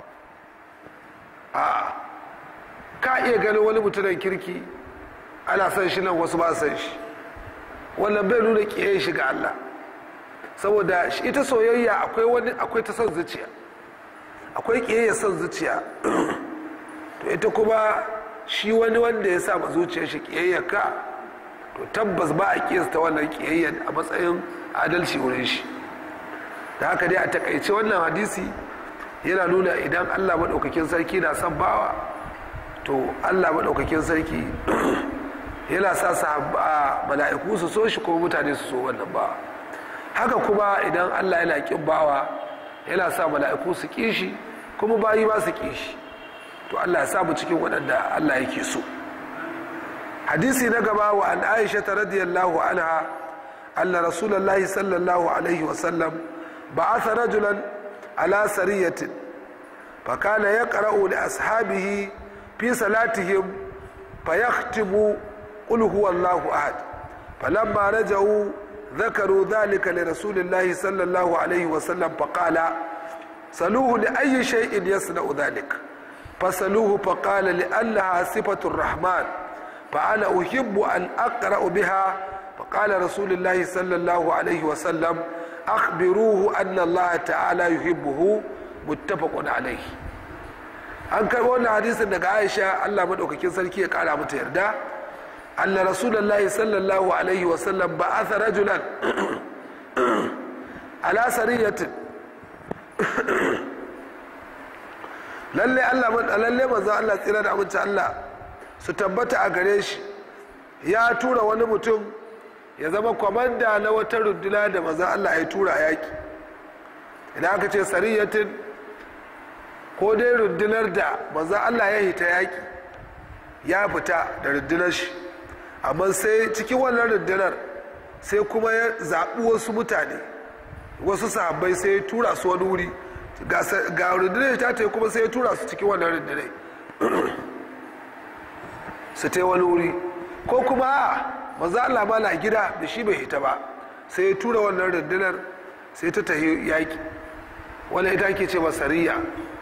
a ka iya ganin wani mutumin kirki ana san shi nan wasu ba san shi wannan bai nuna kiyaye shi ga allah saboda ita soyayya akwai wani akwai ta son zuciya akwai kiyaye son zuciya to ita kuma shi wani wanda ya sa zuciyar shi kiyayyar ka to tabbas ba a kiyasta wannan kiyayyar a matsayin adalci wurin shi da haka dai a takaice wannan hadisi yana nuna idan allah maɗaukakin sarki na son bawa to allah maɗaukakin sarki yana sa a mala'iku su so shi kuma mutane su so wannan bawa haka kuma idan allah yana ƙin bawa yana sa mala'iku su ƙi shi kuma bayi ba su ƙi shi to allah ya samu cikin waɗanda allah yake so hadisi na gaba wa an aisha ta radiyallahu anha anna rasulullahi sallallahu alaihi wasallam ba'atha rajulan ala sariyatin فكان يقرأ لأصحابه في صلاتهم فيختم قل هو الله أحد فلما رجعوا ذكروا ذلك لرسول الله صلى الله عليه وسلم فقال سلوه لأي شيء يصنع ذلك فسلوه فقال لأنها صفة الرحمن فأنا أحب أن أقرأ بها فقال رسول الله صلى الله عليه وسلم أخبروه أن الله تعالى يحبه muttafaqun alaihi an kai wannan hadisin daga Aisha Allah madaukakin sarki ya kara mata yarda anna rasulullahi sallallahu alaihi wa sallam ba'atha rajulan ala sariyatin lalle Allah lalle manzo Allah tsira da amince Allah su tabbata a gare shi ya tura wani mutum ya zama kwamanda na wata runduna da manzo Allah ya tura yaki idan aka ce sariyatin ko dai rundunar da maza Allah ya hita yaƙi ya fita da rundunar shi amma sai cikin wannan rundunar sai kuma ya zaɓi wasu mutane wasu sahabbai sai ya tura su wani wuri ga rundunar ta ta kuma sai ya tura su cikin wannan rundunar su ta wani wuri ko kuma a maza Allah ma na gida da shi bai hita ba sai ya tura wannan rundunar sai ta tahi yaƙi wani ita ke ce masariya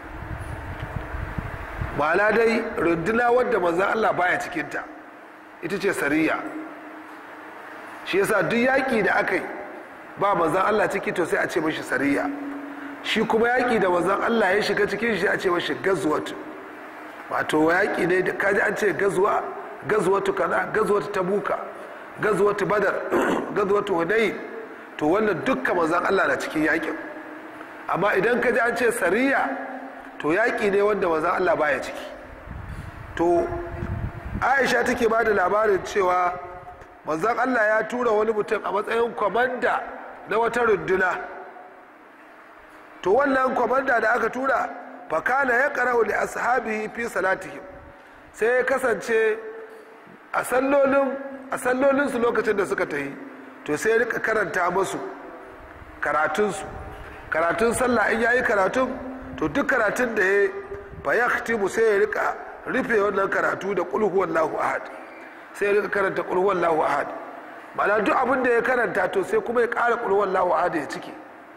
ma'ana dai runduna wadda maza Allah baya cikinta ita ce sariya shi yasa duk yaƙi da aka yi ba manzan Allah ciki to sai a ce mashi sariya shi kuma yaƙi da manzan Allah ya shiga cikin shi a ce mashi gazuwatu wato yaƙi ne da kaji an ce gazuwa gazuwatu kaza gazuwatu tabuka gazuwatu badar gazuwatu hunayi to wannan dukkan manzan Allah na cikin yaƙin amma idan kaji an ce sariya to yaƙi ne wanda manzan Allah baya ciki to aisha take ba da labarin cewa manzan Allah ya tura wani mutum a matsayin kwamanda na wata runduna to wannan kwamanda da aka tura fakana ya karau da ashabihi fi salatihim sai ya kasance a sallolinsu lokacin da suka tahi to sai ya rika karanta masu karatunsu karatun sallah in yayi karatun to duk karatun da ya fayaktimu sai ya rika rufe wannan karatu da kulhuwallahu ahad sai ya rika karanta kulhuwallahu ahad ma'ana duk abin da ya karanta to sai kuma ya ƙara kulhuwallahu ahad ya ciki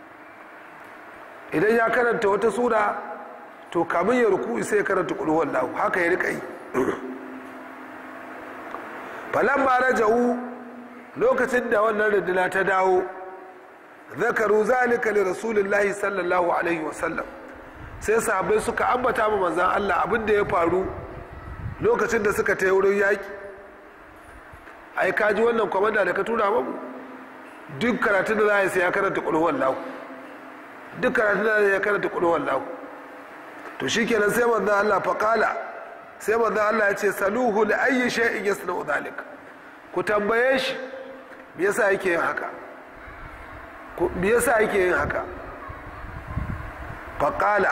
idan ya karanta wata sura to kamin ya ruku sai ya karanta kulhuwallahu haka ya rika yi falamma raja'u lokacin da wannan runduna ta dawo zakaru zalika li rasulillahi sallallahu alaihi wasallam sai sahabbai suka ambata ma manzan Allah abin da ya faru lokacin da suka ta wurin yaƙi ai kaji wannan kwamanda da ka tura mamu duk karatun da za a sai ya karanta ƙulhuwan lahu duk karatun da ya karanta ƙulhuwan lahu to shi kenan sai manzan Allah faƙala sai manzan Allah ya ce saluhu li ayyi shay'in yasna'u dhalik ku tambaye shi me yasa yake yin haka me yasa yake yin haka faƙala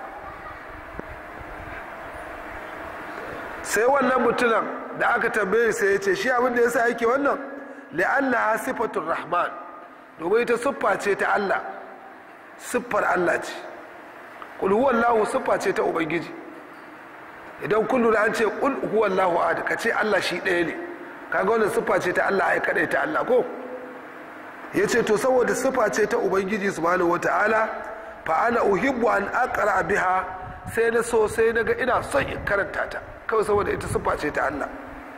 sai wannan mutumin da aka tambaye sai ya ce shi abin da ya sa yake wannan la'alla sifatun rahman domin ita siffa ce ta Allah siffar Allah ce kul huwallahu siffa ce ta ubangiji idan kun lura an ce kul huwallahu ahad ka ce Allah shi ɗaya ne kaga wannan siffa ce ta Allah ai kadai ta Allah ko yace to saboda siffa ce ta ubangiji subhanahu wataala fa ana uhibbu an aqra biha sai na so sai na ga ina son in karanta ta kawai saboda ita siffa ce ta Allah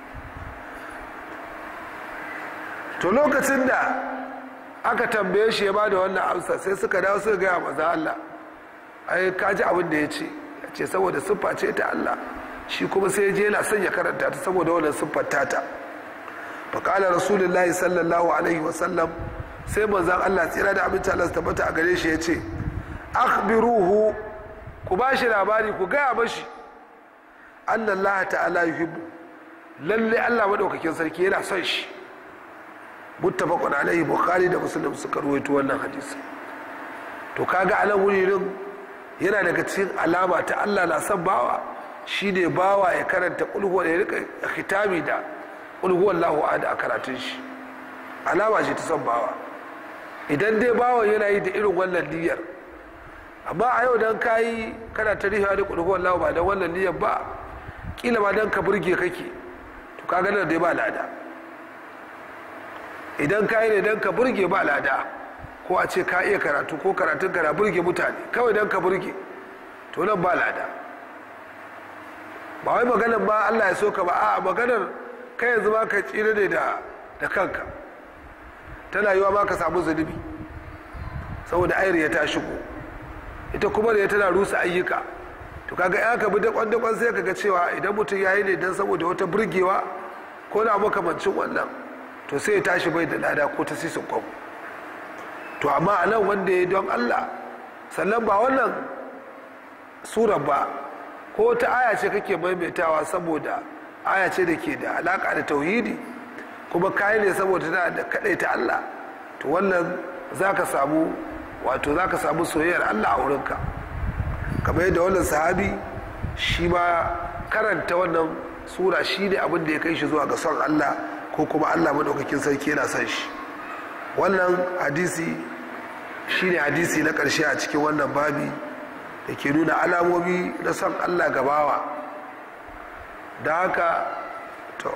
to lokacin da aka tambaye shi ya bada wannan amsa sai suka dawo suka gaya maza Allah ai ka ji abin da ya ce ya ce saboda siffa ce ta Allah shi kuma sai je yana son ya karanta ta saboda wannan siffar tata faƙala rasulullahi sallallahu alaihi wasallam sai manzan Allah tsira da abinci Allah su tabbata a gare shi ya ce akhbiruhu ku ba shi labari ku gaya mashi annan Allah ta'ala yuhibbu lalle Allah madaukakin sarki yana son shi muttafaqun alaihi bukhari da muslim suka ruwaito wannan hadisi to kaga anan wurin yana daga cikin alama ta Allah na son bawa shine bawa ya karanta kulhu ya rika khitami da kulhu wallahu ahad a karatun shi alama ce ta son bawa idan dai bawa yana yi da irin wannan niyyar amma a yau dan kayi kana ta riha da kulhu wallahu ba da wannan niyyar ba kila ba dan ka burge kake to kaga nan dai ba lada idan kayi ne dan ka burge ba lada ko a ce ka iya karatu ko karatun ka na burge mutane kawai dan ka burge to nan ba lada ba wai maganar ba Allah ya so ka ba a maganar kai yanzu ma ka tsira ne da da kanka tana yiwa ma ka samu zunubi saboda ayar ta shigo ita kuma da tana rusa ayyuka to kaga ya ka bi dakon dakon sai kaga cewa idan mutum ya yi ne dan saboda wata burgewa ko na makamancin wannan to sai ya tashi bai da lada ko ta sisin kwam to amma a nan wanda ya don Allah sannan ba wannan surar ba ko wata aya ce kake maimaitawa saboda aya ce da ke da alaka da tauhidi kuma kayi ne saboda tana da kadai ta Allah to wannan za ka samu wato za ka samu soyayyar Allah a wurinka kamar yadda wannan sahabi shi ma karanta wannan sura shi ne abin da ya kai shi zuwa ga son allah ko kuma allah maɗaukakin sarki yana son shi wannan hadisi shi ne hadisi na ƙarshe a cikin wannan babi da ke nuna alamomi na son allah gabawa da haka to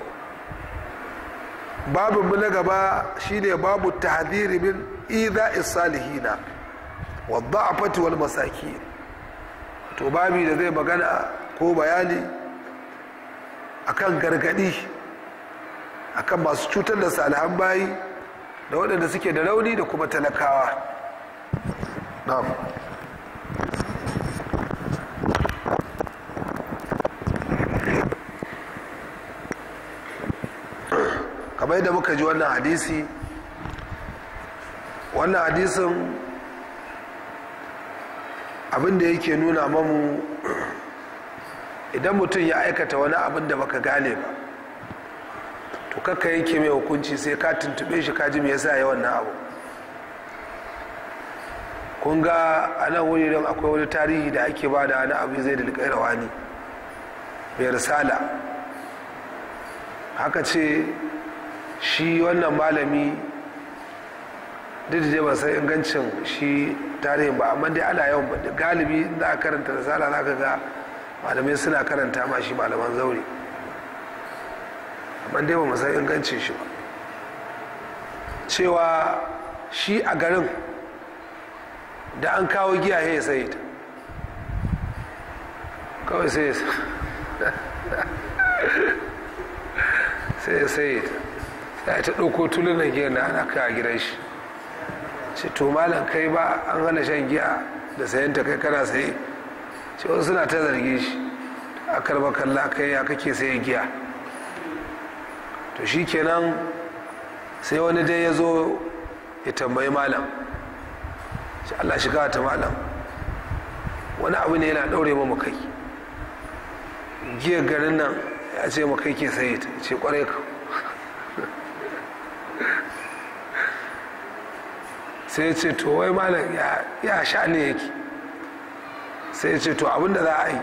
babinmu na gaba shine babu tahdhiri min idha salihina wa dha'fati wal masakin to babi da zai magana ko bayani akan gargadi akan masu cutar da salihan bayi da waɗanda suke da rauni da kuma talakawa na'am kamar yadda muka ji wannan hadisi wannan hadisin abinda yake nuna mamu idan mutum ya aikata wani abin da baka gane ba to kakka yake mai hukunci sai ka tuntube shi kaji me yasa ya wannan abu kun ga a nan wuri don akwai wani tarihi da ake ba da wani abu zai da rawani mai risala haka ce shi wannan malami duk da ban san ingancin shi tarihin ba amma dai ana yawan ba galibi za a karanta risala za ka ga malamai suna karanta ma shi malaman zaure amma dai ba san ingancin shi ba cewa shi a garin da an kawo giya ya sai ta kawai sai sai ya sai ta sai ta ɗauko tulunan giya na ana kai a gidan shi ce to malam kai ba an hana shan giya da sayan ta kai kana saye ce wasu suna ta zarge shi a karba kalla kai ya kake saye giya to shi kenan sai wani dai ya zo ya tambayi malam shi Allah shiga ta malam wani abu ne yana ɗaure mu kai giyar garin nan ya ce mu kai ke saye ta ce kwarai ka sai ce to wai malam ya sha ne yake sai ce to abinda za a yi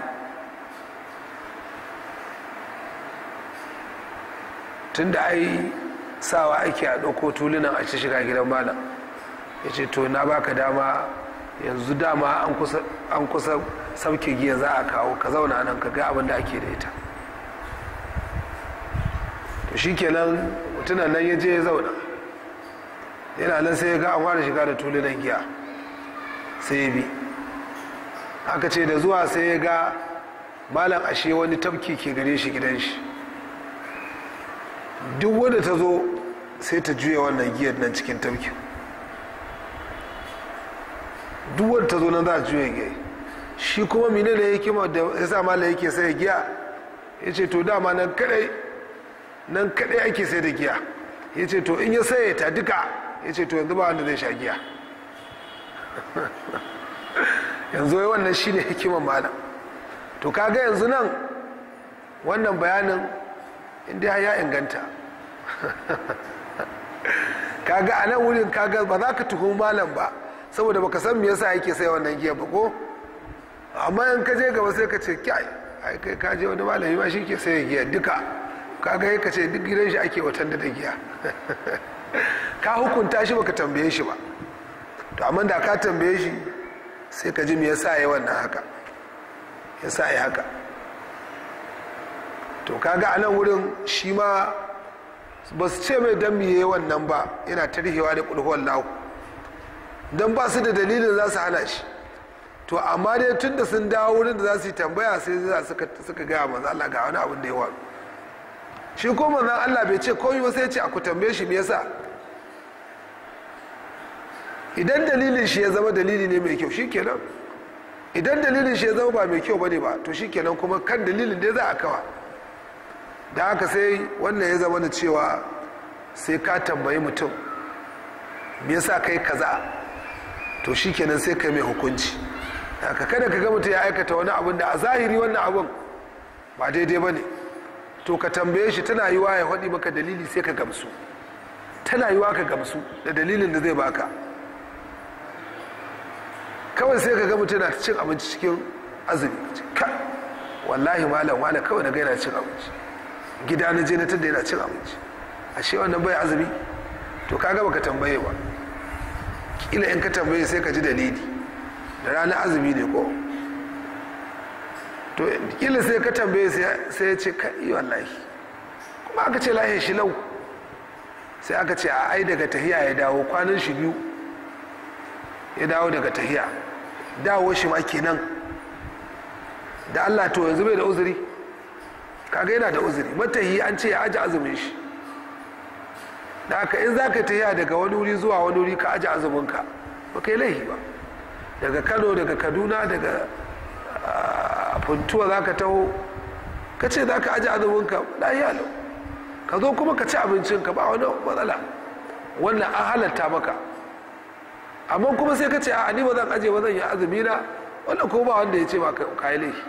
tun da ai sawa ake a ɗauko tulunan a ci shiga gidan malam ya ce to na baka dama yanzu dama an kusa sauke giya za a kawo ka zauna nan ka ga abin da ake da ita to shi kenan mutunan nan ya je ya zauna yana nan sai ya ga an fara shiga da tulunan giya sai ya bi aka ce da zuwa sai ya ga malam ashe wani tafki ke gare shi gidan shi duk wanda ta zo sai ta juya wannan giyar nan cikin tafkin duk wanda ta zo nan za a juya giya shi kuma mine da hikima da ya sa malam yake sai giya ya ce to dama nan kadai nan kadai ake sai da giya ya ce to in ya saye ta duka ya ce to yanzu ba wanda zai sha giya yanzu wai wannan shi ne hikiman malam to kaga yanzu nan wannan bayanin inda ya inganta kaga a nan wurin kaga ba za ka tuhumi malam ba saboda baka san me yasa yake sai wannan giya ba ko amma in ka je gaba sai ka ce kyai ai kai ka je wani malami ma shi ke sai giya duka kaga ka ce duk gidan shi ake watan da giya ka hukunta shi baka tambaye shi ba to amma da ka tambaye shi sai ka ji me yasa yayi wannan haka yasa yayi haka to kaga a nan wurin shi ma ba su ce mai dan miye wannan ba yana tarhewa da kulhuwan lahu don ba su da dalilin za su hana shi to amma dai tun da sun dawo wurin da za su yi tambaya sai za suka gaya manzo Allah ga wani abin da ya waru shi ko manzon Allah bai ce komai ba sai ce a ku tambaye shi me yasa idan dalilin shi ya zama dalili ne mai kyau shikenan idan dalilin shi ya zama ba mai kyau bane ba to shikenan kuma kan dalilin dai za a kawa da haka sai wannan ya zama da cewa sai ka tambayi mutum me yasa kai kaza to shikenan sai kai mai hukunci haka kada ka ga mutum ya aikata wani abin da a zahiri wannan abin ba daidai ba ne to ka tambaye shi tana yiwa ya faɗi maka dalili sai ka gamsu tana yiwa ka gamsu da dalilin da zai baka kawai sai ka ga mutum na cin abinci cikin azumi ka wallahi malam wala kawai na ga yana cin abinci gida na je na tada yana cin abinci ashe wannan bai azumi to kaga baka tambaye ba kila in ka tambaye sai ka ji dalili da ranar azumi ne ko to kila sai ka tambaye sai ya ce kai wallahi kuma aka ce lahin shi lau sai aka ce a ai daga tahiya ya dawo kwanan shi biyu ya dawo daga tahiya dawo shi ma kenan da allah to yanzu bai da uzuri kaga yana da uzuri matahi an ce ya aji azumin shi da haka in za ka tahiya daga wani wuri zuwa wani wuri ka aji azuminka ba kai laihi ba daga kano daga kaduna daga funtuwa za ka taho ka ce za ka aji azuminka lahiya lau ka zo kuma ka ci abincinka ba wani matsala wannan an halatta maka amma kuma sai ka ce a ni ba zan aje ba zan yi azumi na wannan ko ba wanda ya ce ba ka yi laifi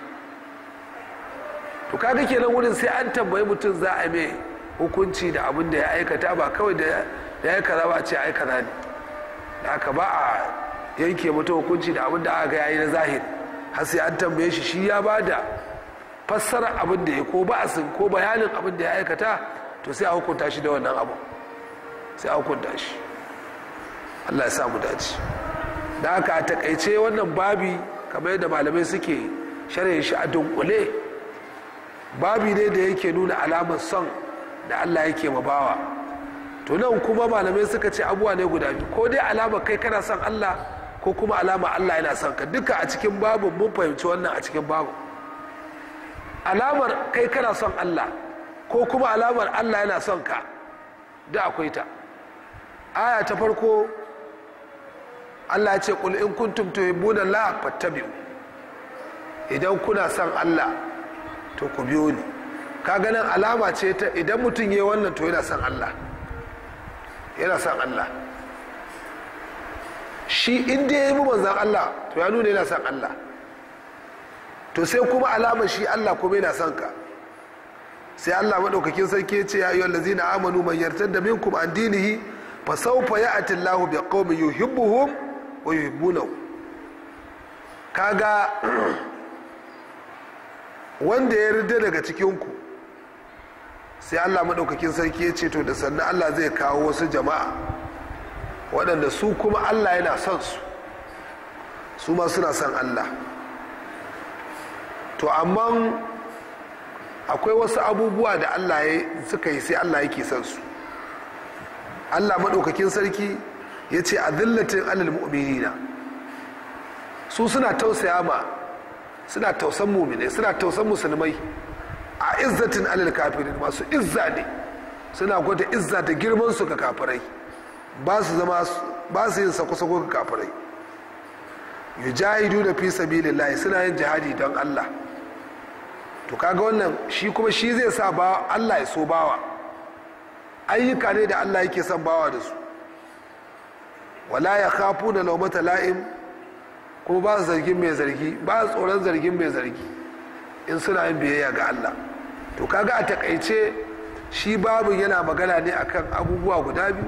to kaga kenan wurin sai an tambayi mutum za a mai hukunci da abin da ya aikata ba kawai da ya yi kaza ba a ce ai kaza ne da aka ba a yanke mutum hukunci da abin da aka yayi na zahiri har sai an tambaye shi shi ya ba da fassara abin da ya ko ba ko bayanin abin da ya aikata to sai a hukunta shi da wannan abu sai a hukunta shi allah ya samu dace da haka a takaice wannan babi kamar yadda malamai suke sharhin shi a dunkule babi ne da yake nuna alamar son da allah yake ma bawa to nan kuma malamai suka ce abuwa ne guda biyu ko dai alama kai kana son allah ko kuma alama allah yana son ka duka a cikin babu mun fahimci wannan a cikin babu alamar kai kana son allah ko kuma alamar allah yana son ka da akwai ta aya ta farko allah ya ce kul in kuntum tuhibbuna la fattabi'u idan kuna son allah to ku biyo ni ka ganin alama ce ta idan mutum yi wannan to yana son allah yana son allah shi inda ya yi manzan allah to ya nuna yana son allah to sai kuma alamar shi allah kuma yana son ka sai allah maɗaukakin sarki ya ce ya yi wallazi na amanu man yartar da minkum an dinihi fa saufa ya ati allahu bi qaumin yuhibbuhum wa yuhibbunahu kaga wanda ya rida daga cikinku sai allah maɗaukakin sarki ya ce to da sannan allah zai kawo wasu jama'a waɗanda su kuma allah yana son su su ma suna son allah to amma akwai wasu abubuwa da allah ya suka yi sai allah yake son su allah maɗaukakin sarki ya ce a zillatin alal mu'minina su suna tausaya ma suna tausan mumine suna tausan musulmai a izzatin alal kafirin masu izza ne suna gwada izza da girman su ga kafirai ba su zama ba su yin sako-sako ga kafirai yujahidu da fi sabilillahi suna yin jihadi don Allah to kaga wannan shi kuma shi zai sa ba Allah ya so bawa ayyuka ne da Allah yake son bawa da su wala ya khafu da laumata la'im kuma ba su zargin mai zargi ba su tsoron zargin mai zargi in suna yin biyayya ga Allah to kaga a takaice shi babu yana magana ne akan abubuwa guda biyu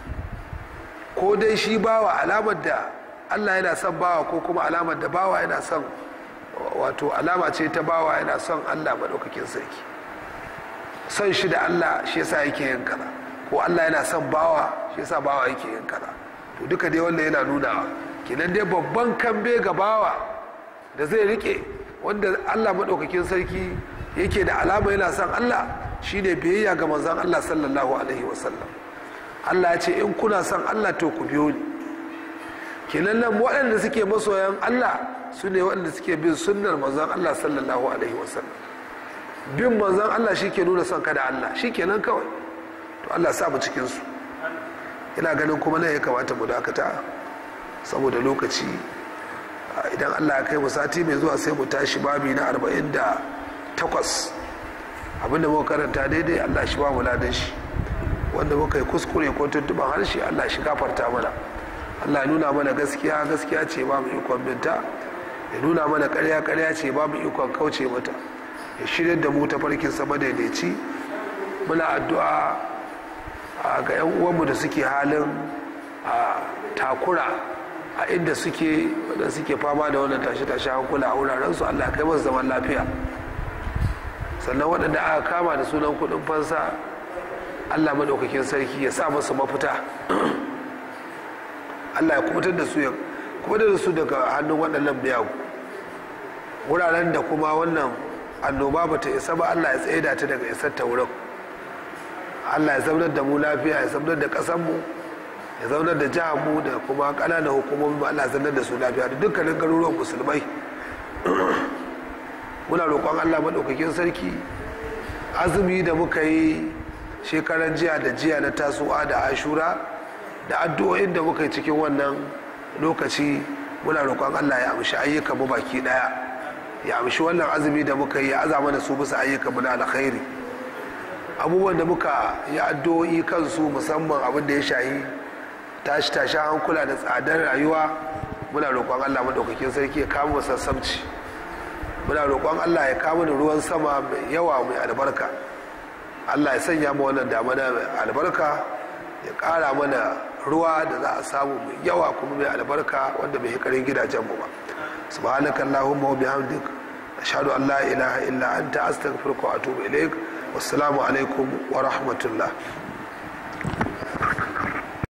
ko dai shi bawa alamar da Allah yana son bawa ko kuma alamar da bawa yana son wato alama ce ta bawa yana son Allah maɗaukakin sarki son shi da Allah shi yasa yake yin kaza ko Allah yana son bawa shi yasa bawa yake yin kaza to duka dai wannan yana nunawa kenan dai babban kambe ga bawa da zai rike wanda allah maɗaukakin sarki yake da alama yana son allah shine biyayya ga manzon allah sallallahu alaihi wasallam allah ya ce in kuna son allah to ku biyo ni kenan nan waɗanda suke masoyan allah su ne waɗanda suke bin sunnar manzon allah sallallahu alaihi wasallam bin manzon allah shi ke nuna son ka da allah shi kenan kawai to allah sa mu cikinsu ina ganin kuma nan ya kamata mu dakata saboda lokaci idan allah ya kai mu sati mai zuwa sai mu tashi babi na 48 abinda muka karanta daidai allah shi ba mu ladan shi wanda muka yi kuskure ko tuntuban harshe allah shi gafarta mana allah nuna mana gaskiya gaskiya ce ba mu ikon binta ya nuna mana karya karya ce ba mu ikon kauce mata ya shirya da mu ta farkin sama daidaici muna addu'a ga 'yan uwanmu da suke halin takura a inda suke wadda suke fama da wannan tashe-tashe hankula a wurarensu allah kai masu zaman lafiya sannan waɗanda aka kama da sunan kuɗin fansa allah maɗaukakin sarki ya sa masu mafita allah ya kubutar da su ya kubutar da su daga hannun waɗannan biyagu wuraren da kuma wannan annoba ba ta isa ba allah ya tsaida ta daga isar ta wurin allah ya zaunar da mu lafiya ya zaunar da ƙasanmu ya zaunar da jihanmu da kuma ƙananan hukumomi allah ya zaunar da su lafiya da dukkanin garuruwan musulmai muna roƙon allah maɗaukakin sarki azumi da muka yi shekaran jiya da jiya na tasowa da ashura da addu'o'in da muka yi cikin wannan lokaci muna roƙon allah ya amshi ayyukan mu baki ɗaya ya amshi wannan azumi da muka yi ya aza mana su bisa ayyukan mu na alkhairi abubuwan da muka yi addu'o'i kansu musamman abin da ya shahi tashi tashi hankula da tsadar rayuwa muna roƙon allah maɗaukakin sarki ya kama sassabci muna roƙon allah ya kama da ruwan sama mai yawa mai albarka allah ya sanya mu wannan damana mai albarka ya ƙara mana ruwa da za a samu mai yawa kuma mai albarka wanda bai hikarin gidajenmu ba subhanaka allahumma wa bihamdik ashhadu an la ilaha illa anta astaghfiruka wa atubu ilaik wassalamu alaikum wa rahmatullah